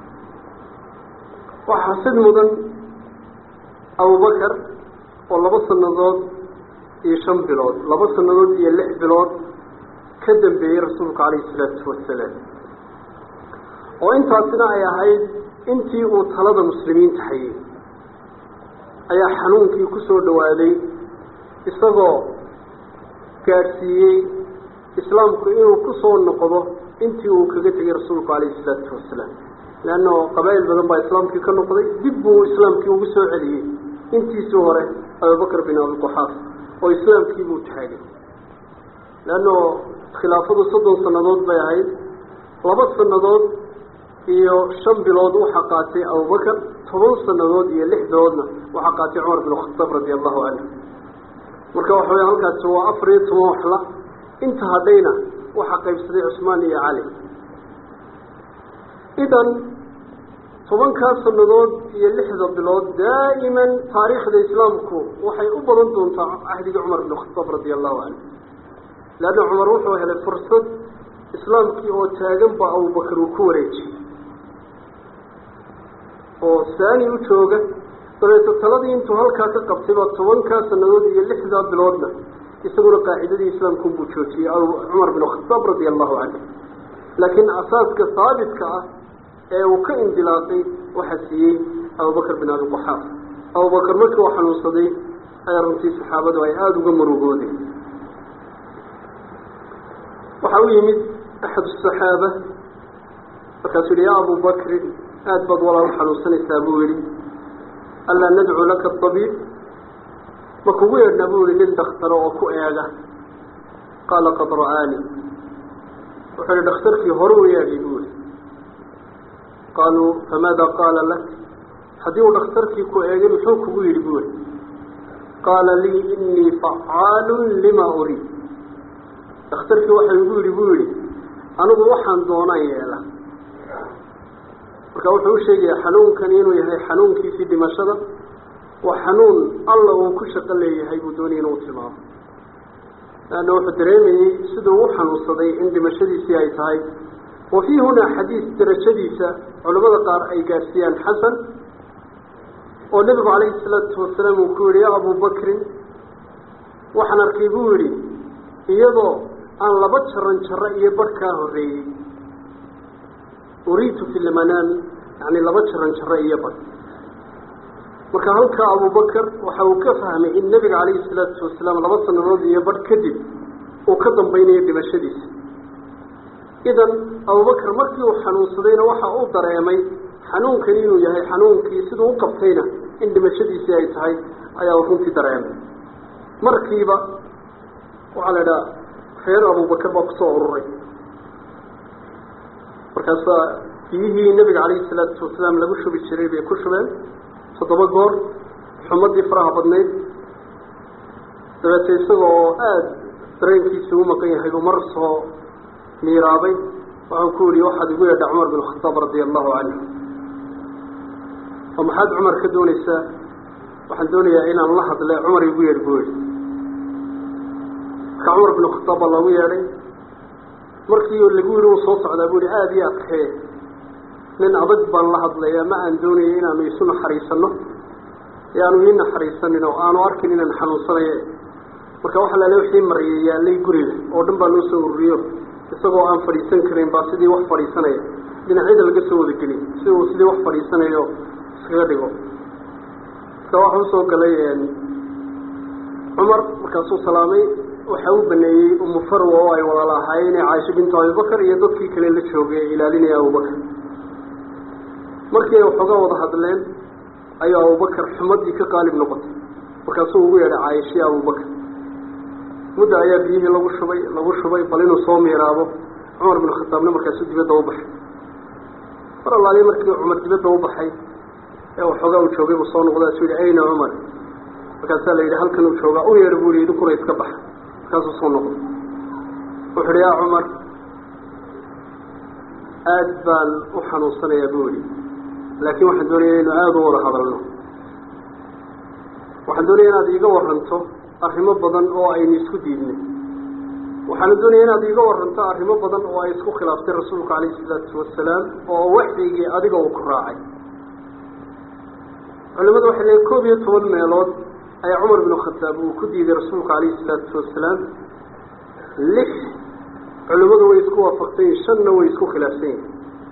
waxaa sid mudan abubakar oo laba sannadood iyo shan bilood laba sannadood iyo lix bilood ka dambeeyey rasuulku calayhi isalaatu wasalaam oo intaasina ay ahayd intii uu talada muslimiinta hayay ayaa xanuunkii ku soo dhawaaday isagoo gaadhsiiyey islaamku inuu ku soo noqdo intii uu kaga tegay rasuulku calayhi isalaatu wasalaam leanno qabaa'il badan baa islaamkii ka noqday dib buu islaamkii ugu soo celiyey intiisii hore abubakar bin abiquxaaf oo islaamkii buu taagay leanno khilaafadu soddon sannadood bay ahayd laba sannadood iyo shan bilood waxaa qaatay abubakar toban sannadood iyo lix biloodna waxaa qaatay cumar bin khataab radia allahu canhu marka waxa weya halkaasi waa afar iyo toban waxla inta hadhayna waxaa qaybsaday cusmaan iyo cali idan tobankaa sannadood iyo lixda bilood daa'iman taariikhda islaamku waxay u badan doontaa cahdigii cumar bin khataab radia allahu canhu leanna cumar wuxuu helay fursad islaamkii oo taagan ba abubakar uu ku wareejiyey oo saani u jooga dabeeto taladii intuu halkaa ka qabtayba tobankaa sannadood iyo lixdaa biloodna isaguna qaacidadii islaamkunbuu joojiyey cumar bin khataab radia allahu canhu laakiin asaaska haabitka ah ee uu ka indilaaqay waxaa siiyey abubakar bin abi quxaaf abubakar markii uu xanuunsaday ayaa runtii saxaabadu ay aada uga murugoodeen waxaa u yimid axad asaxaaba markaasuu yihi yaa abu bakrin aada baad walaal xanuunsanaysaa buu yihi allaa nadcu laka abiib ma kugu yeedhnaa buu yihi nin dakhtaro oo ku eega qaala qad ra'aani wuxuu yihi dhakhtarkii hore u yeedhay buu yihi qaaluu famaada qaala lak haddii uu dhakhtarkii ku eegay muxuu kugu yidhi buu yihi qaala lii inii facaalun lima uriid dhakhtarkii waxa igu yidhi buu yihi anigu waxaan doonaan yeela marka wuxuu u sheegayaa xanuunkani inuu yahay xanuunkiisii dhimashada waa xanuun alla uu ku shaqo leeyahay buu doonaya inuu tilmaamo leanna wuxuu dareemayey siduu u xanuunsaday in dhimashadiisii ay tahay wa fii hunaa xadiis darajadiisa culamada qaar ay gaadhsiiyaan xasan oo nebigu calayhi salaatu wasalaam uu ku yihi yaa abu bakrin waxaan arkay buu yidhi iyadoo aan laba jaran jaro iyo barh kaa horreeyey uriitu fi lmanaami yani laba jaran jaro iyo barh marka halkaa abubakar waxa uu ka fahmay in nebiga calayhi salaatu wasalaam laba sanadood iyo barh kadib uu ka dambaynayo dhimashadiisa idan abubakar markii uu xanuunsadayna waxa uu dareemay xanuunkani inuu yahay xanuunkii siduu u qabtayna in dhimashadiisii ay tahay ayaa uu runtii dareemay markiiba waxaa la idhaha reer abubakar baa kusoo ururay markaasaa biyihii nebiga calayhi salaatu wasalaam lagu shubi jiray bay ku shubeen toddoba goor xumadii faraha badnayd dabeete isaga oo aada dareenkiisii u maqan yahay buu mar soo miiraabay waxau ku yihi waxaad igu yeedha cumar bin khataab radia allahu canhu oo maxaad cumar ka doonaysaa waxaan doonayaa inaan la hadle cumar igu yeedh buu yihi marka cumar bin khataab baa loogu yeedhay markii lagu yihi uu soo socdaa buu yihi aada iyo adkee nin adag baan la hadlayaa ma aan doonayay inaanu isu naxariisano ee aanu ii naxariisanin oo aanu arkin inaan xanuunsanayo marka waxaa laale wixii mariyay yaalay guriga oo dhan baa loo soo ururiyo isagoo aan fadhiisan karin baa sidii wax fadhiisanaya dhinacyada laga soo wadageliy si uu sidii wax fadhiisanayo iskaga dhigo marka waxa usoo galay cumar markaasuu salaamay waxa u baneeyey umu farwa oo ay walaal ahaayeen caaisha bintu abibakar iyo dadkii kale la joogay ee ilaalinaya abubakar markii ay waxoogaa wada hadleen ayuu abubakar xumadii ka qaalib noqotay markaasuu ugu yeedhay caayishiya abubakar mudda ayaa biyihii lagu shubay lagu shubay bal inuu soo miiraabo cumar binu khataabna markaasuu dibadda u baxay mar allaaliya markii cumar dibadda u baxay ee waxoogaa uu joogay buu soo noqday asuu yihi ayna cumar markaasaa la yidhi halkan uu joogaa u yeedha buu yihi idinkuna iska baxa markaasuu soo noqday wuxu uhi yaa cumar aada baan u xanuunsanayaa buu yihi laakiin waxaan doonaya inu aada u wada hadalno waxaan doonaya inaad iiga waranto arrimo badan oo aynu isku diidnay waxaana doonaya inaad iiga waranto arrimo badan oo ay isku khilaaftay rasuulku calayhi isalaatu wasalaam oo waxyigii adiga uu ku raacay culimadu waxay leeyiin koob iyo toban meelood ayaa cumar binu khataab uu ku diiday rasuulku calayhi isalaatu wasalaam lix culimmadu way isku waafaqsan yihin shanna way isku khilaafsan yihin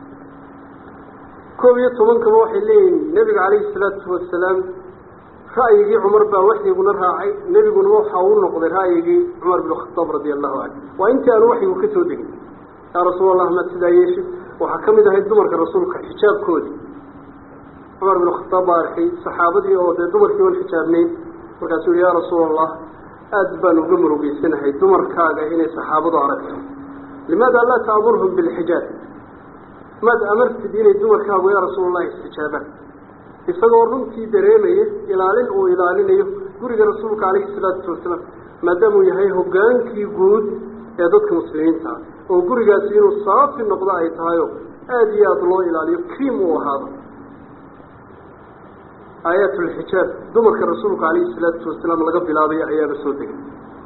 koob iyo tobankaba waxay leeyihin nebiga calayhi salaatu wasalaam ra'yigii cumar baa waxyiguna raacay nebiguna waxa uu noqday ra'yigii cumar binu khataab radia allahu canhu waa intii aanu waxyigu ka soo degin yaa rasuul allah maad sidaa yeeshid waxaa ka mid ahayd dumarka rasuulka xijaabkoodii cumar binu khataab baa arkay saxaabadii oo dee dumarkii oon xijaabnayn markaasuu yihi yaa rasuul allah aada baan uga murugeysanahay dumarkaaga inay saxaabadu aragto limaada laa taamurhum bilxijaab maad amartid inay dumarkaagu yaa rasuul allahi istijaabaan isagoo runtii dareemaya ilaalin uu ilaalinayo guriga rasuulka calayhi salaatu wasalaam maadaamuu yahay hogaankii guud ee dadka muslimiinta ah oo gurigaasi inuu saafi noqdo ay tahayo aada iyo aada loo ilaaliyo kriim uu ahaado aayaat lxijaab dumarka rasuulka calayhi salaatu wasalaam laga bilaabay ayaaba soo degay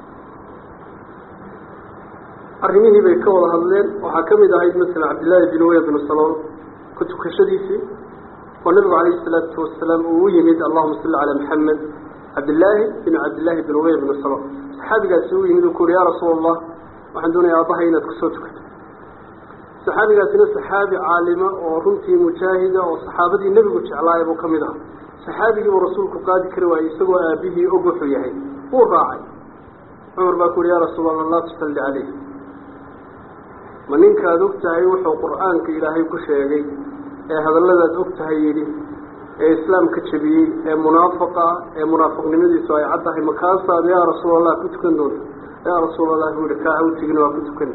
arrimihii bay ka wada hadleen waxaa ka mid ahayd masalan cabdillaahi bin uya binu salool ku tukashadiisii oo nabigu calayhi salaatu wasalaam uu u yimid allahuma salli calaa maxamed cabdillaahi bin cabdillaahi bin ubey binu salool saxaabigaasi u yimid uu ku uhi yaa rasuul allah waxaan doonaya aabbahay inaad kusoo tukato saxaabigaasina saxaabi caalima oo runtii mujaahida oo saxaabadii nebigu jeclaaya buu ka mid aha saxaabigii uu rasuulku qaadi kari waayey isagoo aabihii og wuxuu yahay wuu raacay cumar baa ku uhi yaa rasuul allah laa tusalli caleyh ma ninkaad og tahay wuxuu qur-aanka ilaahay ku sheegay ee hadalladaad og tahay yidhi ee islaamka jebiyey ee munaafaqa ah ee munaafiqnimadiisu ay caddahay makaasaad yaa rasuul allah ku tukan doonta yaa rasuul allah buu yihi kaa ha u tegin waa ku tukani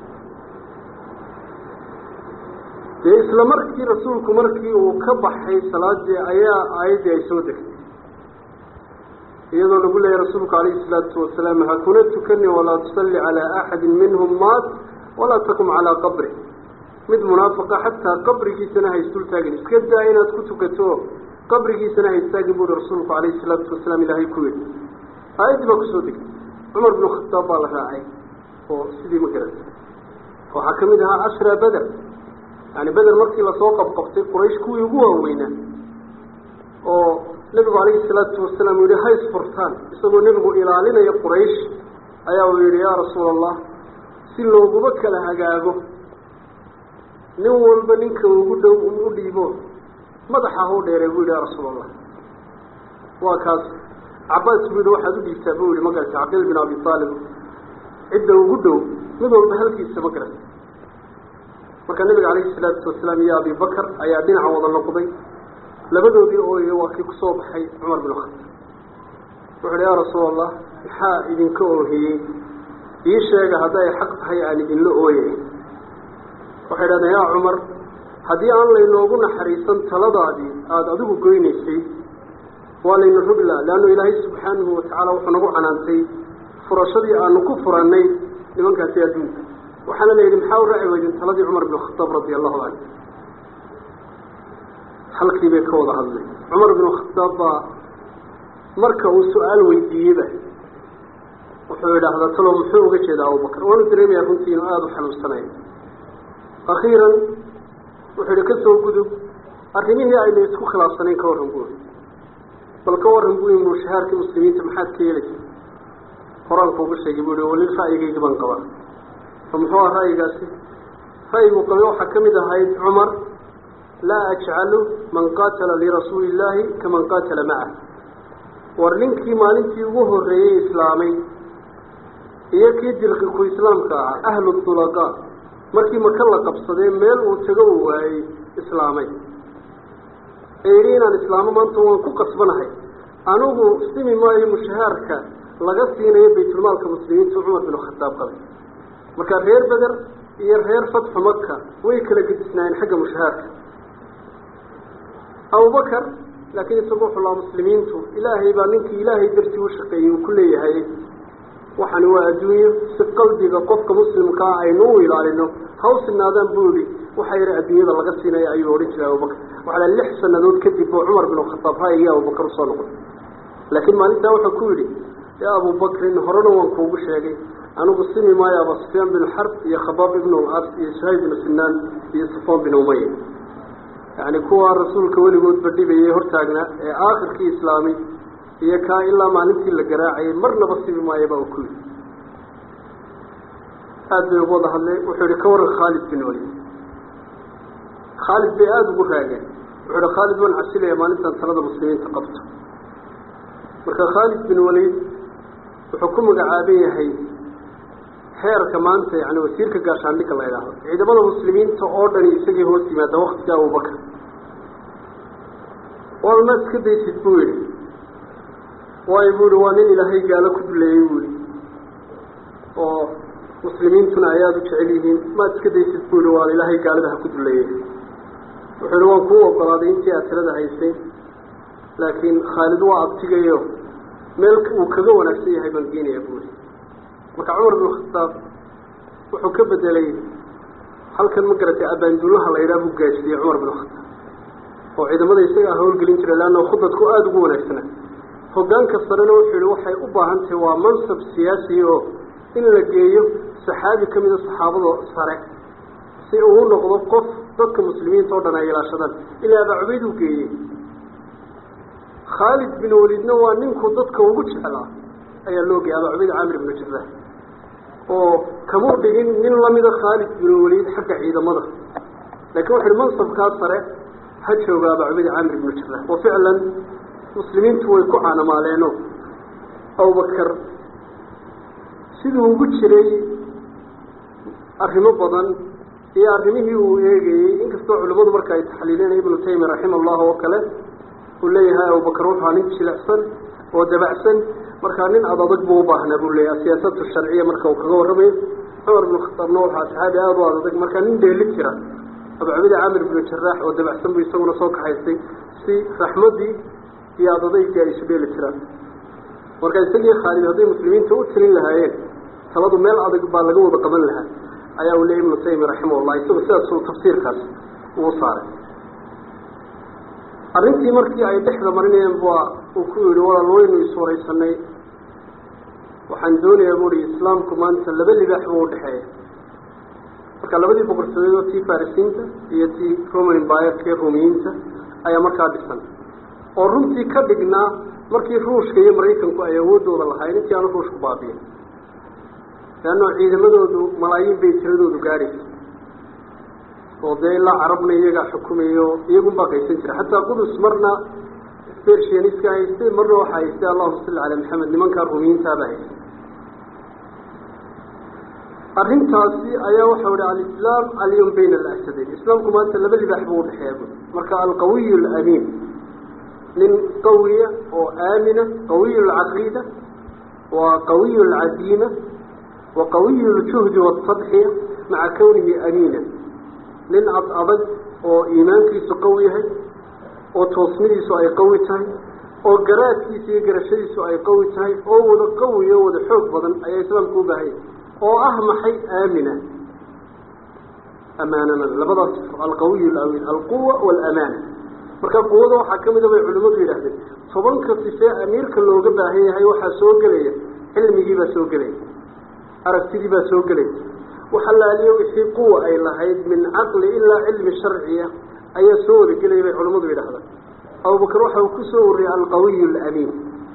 dee isla markii rasuulku markii uu ka baxay salaadii ayaa aayaddii ay soo degtay iyadoo lagu leeyahy rasuulku calayhi salaatu wasalaam hakuna tukani walaa tusalli calaa axadin minhum maat walaa takum calaa qabri mid munaafiqa xataa qabrigiisana ha isdultaagin iska daa inaad ku tukato qabrigiisana ha istaagin buuhi rasuulku calayhi salaatu wasalaam ilaahay ku yidhi aayaddii baa kusoo degtay cumar binu khataab baa la raacay oo sidii ma garata waxaa ka mid ahaa ashra beder yani beder markii lasoo qabqabtay quraysh kuwii ugu waaweynaa oo nebigu calayhi salaatu wasalaam uu yihi ha isfurtaan isagoo nebigu ilaalinaya quraysh ayaa uu yihi yaa rasuula allah si looguba kala hagaago nin walba ninka ugu dhow u dhiibo madaxa hau dheeree buu yihi yaa rasuul allah waa kaas cabaas buu yihi waxaad u dhiibtaa buu yihi ma garata caqiil bin abi aalib cidda ugu dhow mid walba halkiisa ma garata marka nabiga calayhi salaatu wasalaam iyo abi bakar ayaa dhinaca wada noqday labadoodii ooyo waa kii kusoo baxay cumar bin khataab wuxu uhi yaa rasuul allah maxaa idinka oohiyey ii sheega hadday xaq tahay aan idinla ooyay waxay dhahdeen yaa cumar haddii aan laynoogu naxariisan taladaadii aada adigu goynaysay waa layna rogla leannu ilaahay subxaanahu watacaala wuxuu nagu canaantay furashadii aanu ku furannay nimankaasi adduunka waxaana la yidhi maxaa u raaci weydin taladii cumar bin khataab radia allahu canhu halkii bay ka wada hadlay cumar bin khataab baa marka uu su-aal weydiiyeyba wuxuu idhaahdaa talow muxuu uga jeedaa abubakar waanu dareemayaa runtii inuu aada u xanuunsanayo akhiiran wuxuu yihi ka soo gudub arrimihii aynu isku khilaafsanayn ka warran buuri bal ka warran buu yimi shahaarkii muslimiinta maxaad ka yeelaysa qor-aanku ugu sheegay buu yihi wali ra'yigaygii baan qabaa fa muxuu aha ra'yigaasi ra'yigu qabay waxaa ka mid ahayd cumar laa ajcalu man qaatala lirasuuli illaahi kaman qaatala macah war ninkii maalintii ugu horreeyey islaamay iyo kii dirqiku islaamka ahaa ahlu dulaqa markii maka la qabsadee meel uu tago uu waayey islaamay ee yidhi inaan islaamo maanta waan ku qasbanahay anigu simi maayo mushahaarka laga siinayo baytulmaalka muslimiinta cumar bin khataab qabay marka reer beder iyo reer fatxu maka way kala gedisnaayeen xagga mushahaarka abubakar laakiin isagu wuxuu lahaa muslimiintu ilaahay baa ninkii ilaahay dartii u shaqeeyey uu ku leeyahay waxani waa adduunyo si qalbiga qofka muslimkaa aynu u ilaalino ha u sinaadaan buu yihi waxa yara adduunyada laga siinaya ayuu odhan jiray abubakar waxaa lix sanadood kadib oo cumar bin khataab ha iyo abubakar usoo noqday laakiin maalintaa wuxuu ku yidhi yaa abubakrin horena waan kuugu sheegay anigu simi maayo aba sufyaan bin xarb iyo khabaab ibn as iyo suhayb bin sinaan iyo safaan bin umaya yani kuwa rasuulka weligoodba dhibayay hortaagnaa ee aakhirkii islaamay iyo kaa ilaa maalintii la garaacayay marnaba sibi maayo baa uu ku yidhi aada bay ugu wada hadleen wuxuu yihi ka waran khaalid bin walid khaalid bay aada ugu raageen wuxuu yihi khaalid waan casilaya maalintan talada muslimiinta qabto marka khaalid bin walid wuxuu ku magacaaban yahay heerka maanta yani wasiirka gaashaandhigga la idhaahdo ciidamada muslimiinta oo dhani isagii hoos yimaada waktiga abubakar walma iska daysid buu yihi waayo buu yihi waa nin ilaahay gaalo ku duleeyey buu yihi oo muslimiintuna ay aada u jecel yihiin maad iska daysid buu yihi waa ilaahay gaalada ha ku duleeyey wuxuu yihi waan kuu ogolaaday intii aad tirada haysay laakiin khaalid waa abtigayo meel uu kaga wanaagsan yahay baan geenaya buu yihi marka cumar bin khataab wuxuu ka bedelay halkan ma garatay abaanduulaha la yidhaha buu gaajiyey cumar bin khataab oo ciidamada isagaa howlgelin jiray leanna khudadku aada ugu wanaagsana hogaanka sarena wuxuu yihi waxay u baahan tahay waa mansab siyaasi oo in la geeyo saxaabi ka mida saxaabada sare si uu u noqdo qof dadka muslimiinta oo dhan ay ilaashadaan ilaa abaa cubayd uu geeyey khaalid bin walidna waa ninkuu dadka ugu jeclaa ayaa loo geeyay abaa cubayd caamir ibnu jaraax oo kamuu dhigin nin lamida khaalid bin walid xagga ciidamada laakiin wuxu uhi mansabkaa sare ha jooga abaa cubayd caamir ibnu jaraax wa ficlan muslimiintu way ku caanamaaleeno abubakar siduu ugu jiray arrimo badan iyo arrimihii uu eegayey inkastoo culimmadu marka ay taxliileen ibnu taymiya raxima allah oo kale uu leeyahay abubakar wuxuu nin jilicsan oo dabacsan markaa nin ad adag buu u baahnaa buu leeyahay siyaasatu sharciya marka uu kaga warramayo cumar binu khataabna waxaa saxaabi aada u ad adag markaa nin dheeli jira abacabidi caamir ibnu jaraax oo dabacsan buu isaguna soo kaxaystay si raxmaddii iyo ad adayggii ay isu dheeli jiraan marka isagii khaalid hadday muslimiinta u tilin lahaayeen taladu meel adag baa laga wada qaban lahaa ayaa uu leeyay ibnu taymiya raximahullah isagu sidaasuu tafsiirkaas uu saaray arrintii markii ay dhexda marinayeen baa uu ku yidhi walaal waynu iswaraysanay waxaan doonayaa buuhi islaamku maanta laba libaax buu udhexeeya marka labadii boqortooyadoo tii farisiinta iyo tii roman embayerkii ruumiyiinta ayaa markaa dhisan oo runtii ka dhignaa markii ruushka iyo maraykanku ay awooddooda lahayn intii aanu ruushku baabiyin leanno ciidamadoodu malaayiin bay tiradoodu gaadhaysa oo dee ilaa carabna iyagaa xukumayo iyagunbaa qaysan jira xataa qudus marna bersianiska haystay marna waxaa haystay allahuma salli calaa maxamed nimankaa rumiyiintaabaa haystay arrintaasi ayaa waxau ihi alislaam alyum bayna alasadeyn islaamku maanta laba libaax buu udhexeeya bu marka alqawiy alamiin nin qawiya oo aamina qawiy alcaqiida waa qawiy alcadiima wa qawiy aljuhdi waatadxiya maca kawnihi amiina nin ad adag oo iimaankiisu qawi yahay oo toosnidiisu ay qawi tahay oo garaadkiisa iyo garashadiisu ay qawi tahay oo wada qawi oo wada xoog badan ayaa islaamku u baahanya oo ah maxay aamina amaanana labadaas alqawiy alawiin alquwa waalamaana marka quwada waxaa ka mida bay culimmadu yidhahdeen tobanka sifee amiirka looga baahan yahay waxaa soo gelaya cilmigiibaa soo gelaya aragtidiibaa soo gelaysa waxalaaliyo wixii quwa ay lahayd min caqli ilaa cilmi sharciya ayaa soo wada gelaya bay culimmadu yidhahdaan abubakar waxa uu ku soo wariyey alqawiy alamiin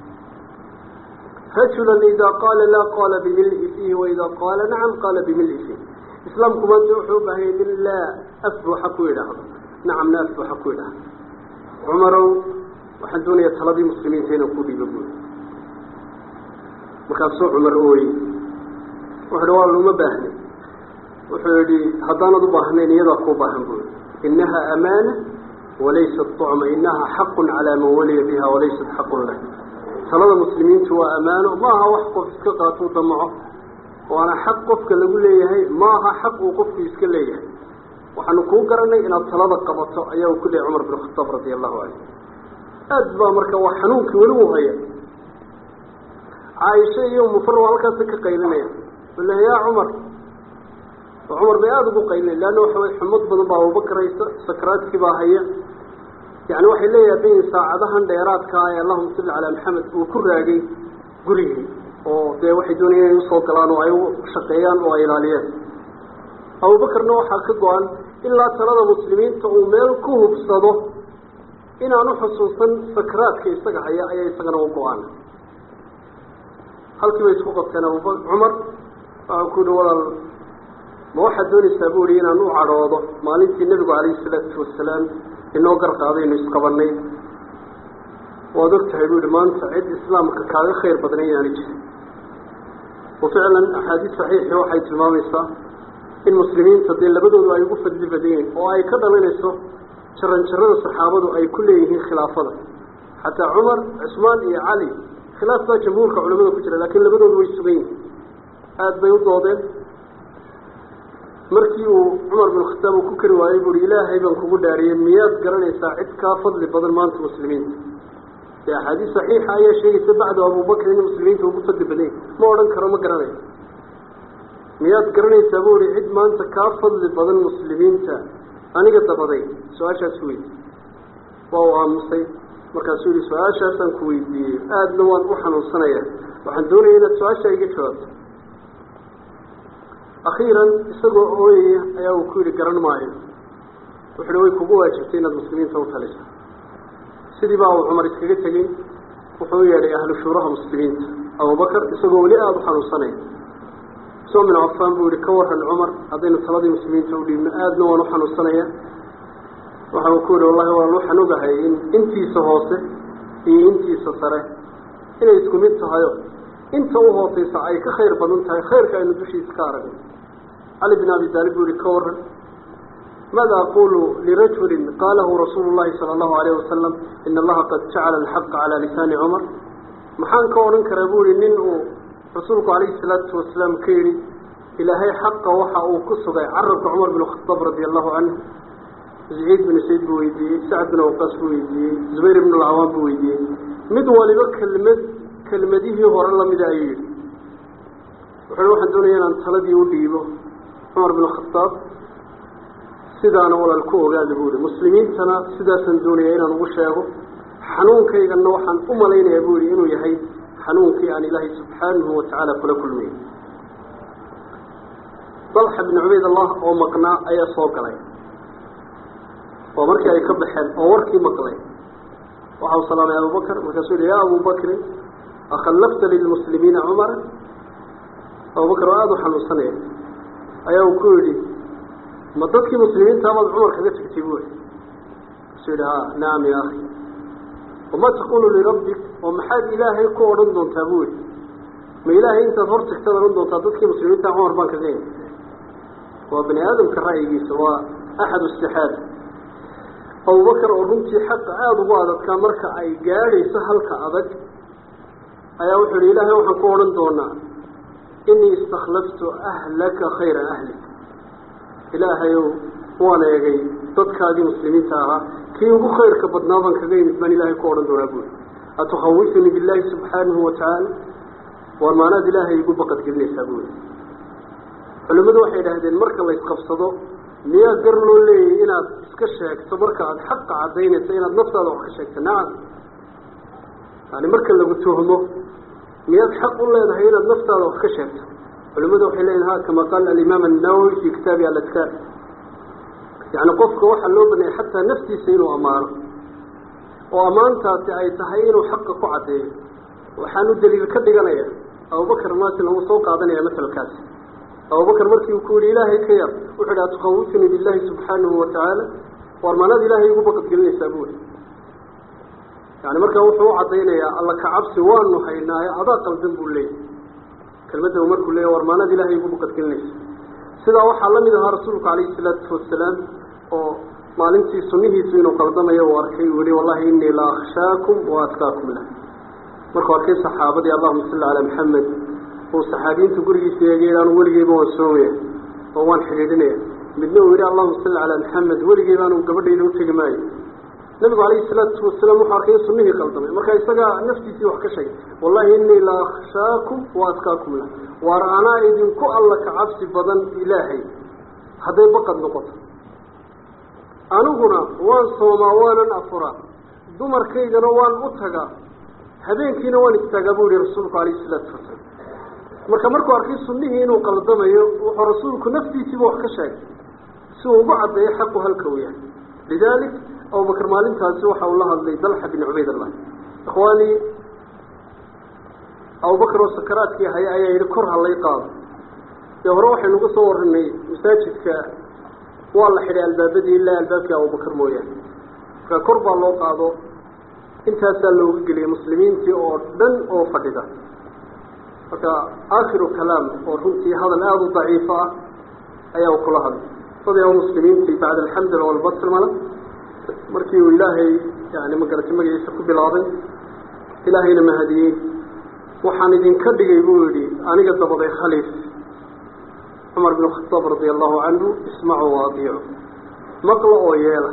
rajulan idaa qaala laa qaala bimili fiihi waidaa qaala nacam qaala bimili fiih islaamku maanta wuxuu u baahanya nin laa afbuxa ku yidhaahdo nacamna afbuxa ku yidhaahdo cumarow waxaan doonaya taladii muslimiinta inaan ku dhiibo buuri markaasuu cumar ooyey wuxu uhi waa luma baahna wuxuu yidhi haddaanad u baahnayn iyadaa kuu baahan buuri innaha amaana walaysat طucma inaha xaqu calaa man waliya biha walaysat xaqun lah talada muslimiintu waa ammaano ma aha wax qof iska qaatuu damaco waana xaq qofka lagu leeyahay ma aha xaq uu qofku iska leeyahay waxaanu kuu garanay inaad talada qabato ayaa uu ku leeyay cumar bin khataab radia allahu canhu aad baa marka waa xanuunkii weli uu haya caaisha iyo mufar waa halkaasa ka qaylinaya le yaa cumar oo cumar bay aada ugu qaylinaya leanna waxa way xumad badan baa abubakar haysa sakaraadkii baa haya yani waxay leeyahay in saacadahan dheeraadkaa ee allahuma salli calaa maxamed uu ku raagay gurigii oo dee waxay doonayeen inay usoo galaan oo ay u shaqeeyaan oo ay ilaaliyeen abubakarna waxaa ka go-an ilaa talada muslimiinta uu meel ku hubsado inaan uxusuusan sakaraadka isaga haya ayaa isagana u go-aan halkii bay isku qabteen abuba cumar waxau ku yihi walaal ma waxaad doonaysaa bu ihi inaan u cadhoodo maalintii nebigu calayhi salaatu wasalaam inoo gar qaadaynu isqabanay waad og tahay bu yihi maanta cid islaamka kaaga khayr badna inaani jirin wa ficlan axaadiis saxiixi waxay tilmaamaysaa in muslimiinta dee labadoodu ay ugu fadli badayeen oo ay ka dhalinayso jaran jarada saxaabadu ay ku leeyihiin khilaafada xataa cumar cusmaan iyo cali khilaaf baa jamhuurka culamada ku jira laakiin labadoodu way sugan yihin aada bay u doodeen markii uu cumar bin khataab uu ku kari waayey buuhi ilaahay baan kugu dhaariyey miyaad garanaysaa cid kaa fadli badan maanta muslimiinta dee axaadiis saxiixa ayaa sheegaysa bacdu abubakr in muslimiinta ugu fadli badanya ma odhan karo ma garanayo miyaad garanaysaa bu ihi cid maanta kaa fadli badan muslimiinta aniga dabaday su-aashaas weydi waa uu aamusay markaasuu yihi su-aashaasaan ku weydiiyey aadna waan u xanuunsanaya waxaan doonaya inaad su-aashaa iga jawaabto akhiiran isagoo ooyaya ayaa uu ku yihi garan maayo wuxu uhi way kugu waajibtay inaad muslimiinta u taliso sidii baa uu cumar iskaga tegey wuxuu u yeedhay ahlu shuuraha muslimiinta abubakar isagoo weli aada u xanuunsanaya usmaan bin cafaan buu yihi ka waran cumar haddaynu taladii muslimiinta u dhiibno aadna waan u xanuunsanaya waxa uu ku yihi wallahi waan waxaan ogahay in intiisa hoose iyo intiisa sare inay isku mid tahayo inta u hooseysa ay ka khayr badan tahay khayrka aynu dushiisa ka aragno cali bin abi taalib buu yihi ka waran maada aqulu lirajulin qaalahu rasuulu llahi sala allahu alayh wasalam ina allaha qad jacala alxaqa calaa lisaani cumar maxaan ka odhan karaa buu yihi nin uu rasuulku calayhi salaatu wasalaam ka yidhi ilaahay xaqa waxa uu ku sugay carabka cumar bin khataab radia allahu canhu zaciid bin sayd buu weydiiyey sacad bin awqaas buu weydiiyey zubayr ibn alcawaam buu weydiiyey mid waliba kelmad kelmadihii hore lamida ayuu yidhi wuxuu waxaan doonaya inaan taladii u dhiibo cumar bin khataab sidaana walaal ku ogaada buu yihi muslimiintana sidaasaan doonaya inaan ugu sheego xanuunkayganna waxaan u malaynayaa buu yihi inuu yahay xanuunkii aan ilaahay subxaanahu watacaala kula kulmay dalxa bin cubayd allah oo maqnaa ayaa soo galay oo markii ay ka baxeen oo warkii maqlay waxa uu salaamay abubakr markaasuu yihi yaa abubakrin akhallafta lilmuslimiina cumara abubakr oo aada u xanuunsanaya ayaa uu ku yidhi ma dadkii muslimiinta amaad cumar kaga tegtay buu yihi kasuu yidhi ha nacam ya akhi wama taqulu lirabbik oo maxaad ilaahay ku odhan doontaa buu yihi ma ilaahay intaad hor tagtaad odhan doontaa dadkii muslimiinta cumar baan kaga imi waa bani aadamka ra'yigiisa waa axad istixaada abubakar oo runtii xaqa aada ugu adadkaa marka ay gaadhayso halka adag ayaa wuxuu yihi ilaahay waxaan ku odhan doonaa inii istakhlaftu ahlaka khayra ahlik ilaahayow waan eegay dadkaadii muslimiinta ahaa kii ugu khayrka badnaa baan kaga yimid baan ilaahay ku odhan doonaa buuri atukhawifunii billaahi subxaanahu watacaala war maanaad ilaahay igu baqadgelinaysaa buuri culimmadu waxay idhaahdeen marka la isqabsado miyaa gar loo leeyahy inaad iska sheegto marka aada xaqa caddaynayso inaad naftaada wax ka sheegto nacam yani marka lagu tuhmo miyaad xaq u leedahay inaad naftaada wax ka sheegto culimadu waxay leeyihin ha kama qaala alimaam annawowi fi kitaabi aladkaar yani qofka waxaa loo baneeyay xataa naftiisa inuu ammaano oo ammaantaasi ay tahay inuu xaqa ku caddeeyo waxaanu daliil ka dhiganaya abubakar maatin uu soo qaadanaya masalkaasi abubakar markii uu ku yihi ilaahay ka yar wuxuu ihi atukhawifunii billaahi subxaanahu watacaala war maanaad ilaahay igu baqadgelinaysaa buuri yani markaa wuxuu u caddaynayaa alla kacabsi waanu haynaaye adaa qaldan buu leeyay kelmadda uu markuu leeya war maanaad ilaahay igu baqadgelinaysa sidaa waxaa la mid ahaa rasuulku calayhi salaatu wasalaam oo maalintii sunnihiisu inuu qaldamayo uu arkay uu yihi wallahi inii la akhshaakum wa atkaakum lah markuu arkay saxaabadii allahuma salli calaa maxamed uu saxaabiyiintu gurigiisa eegay anu weligeyba waan soomaya oo waan xidhiidhinaya midna uu yihi allahuma salli calaa maxamed weligeyba anu gabadhayda utegi maayo nabigu calayhi salaatu wasalaam wuxuu arkay in sunnihii qaldamay marka isagaa naftiisii wax ka sheegay wallahi inii la akhshaakum wa atkaakum lah waar anaa idinku alla ka cabsi badan ilaahay hadday baqad noqoto aniguna waan soomaa waanan afuraa dumarkaygana waan u tagaa habeenkiina waan istaagaa buu yihi rasuulku calayhi salaatu wasalaam marka markuu arkay sunnihii inuu qaldamayo wuxuu rasuulku naftiisiiba wax ka sheegay si uu ugu caddeeyo xaqu halka uu yahay lidaalik abubakar maalintaasi waxa uu la hadlay dalxa bin cubaydallah ikhwaanii abubakar oo sakaraadkii haya ayaa yidhi kor halay qaado dee hore waxaynu ka soo waranay masaajidka waa la xidhay albaabadii ilaa albaabkii abubakar mooyaane marka kor baa loo qaado intaasaa looga geliyay muslimiintii oo dhan oo fadhida marka aakhiru kalaam oo runtii hadal aada u daciifo ah ayaa u kula hadlay dadii muslimiintii bacda alxamdula walbasmala markii uu ilaahay yani magarata magaciisa ku bilaabay ilaahayna mahadiyey waxaan idinka dhigay buu yihi aniga dabaday khaliif cumar bin khataab radia allahu canhu ismacuu waadiicu maqla oo yeela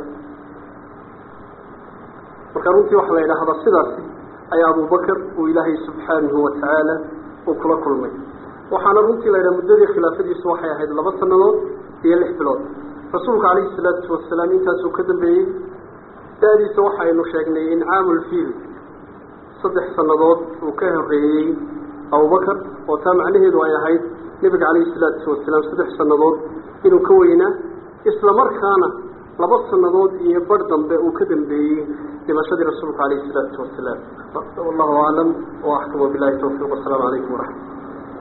marka runtii waxaa la yidhaahdaa sidaasi ayaa abubakar uu ilaahay subxaanahu watacaala uu kula kulmay waxaana runtii la yidhaha muddadii khilaafadiisu waxay ahayd laba sanadood iyo lix bilood rasuulka calayhi salaatu wasalaam intaasuu ka dambeeyey da-diisa waxaynu sheegnay incaamulfiil saddex sannadood uu ka horeeyey abubakar oo taa macnaheedu ay ahayd nebiga calayhi salaatu wasalaam saddex sannadood inuu ka weynaa isla markaana laba sannadood iyo bar dambe uu ka dambeeyey dhimashadii rasuulka calayhi salaatu wasalaam wallahu aclam wa axkam wabilahi tawfiiq wasalaamu calaykum waraxmat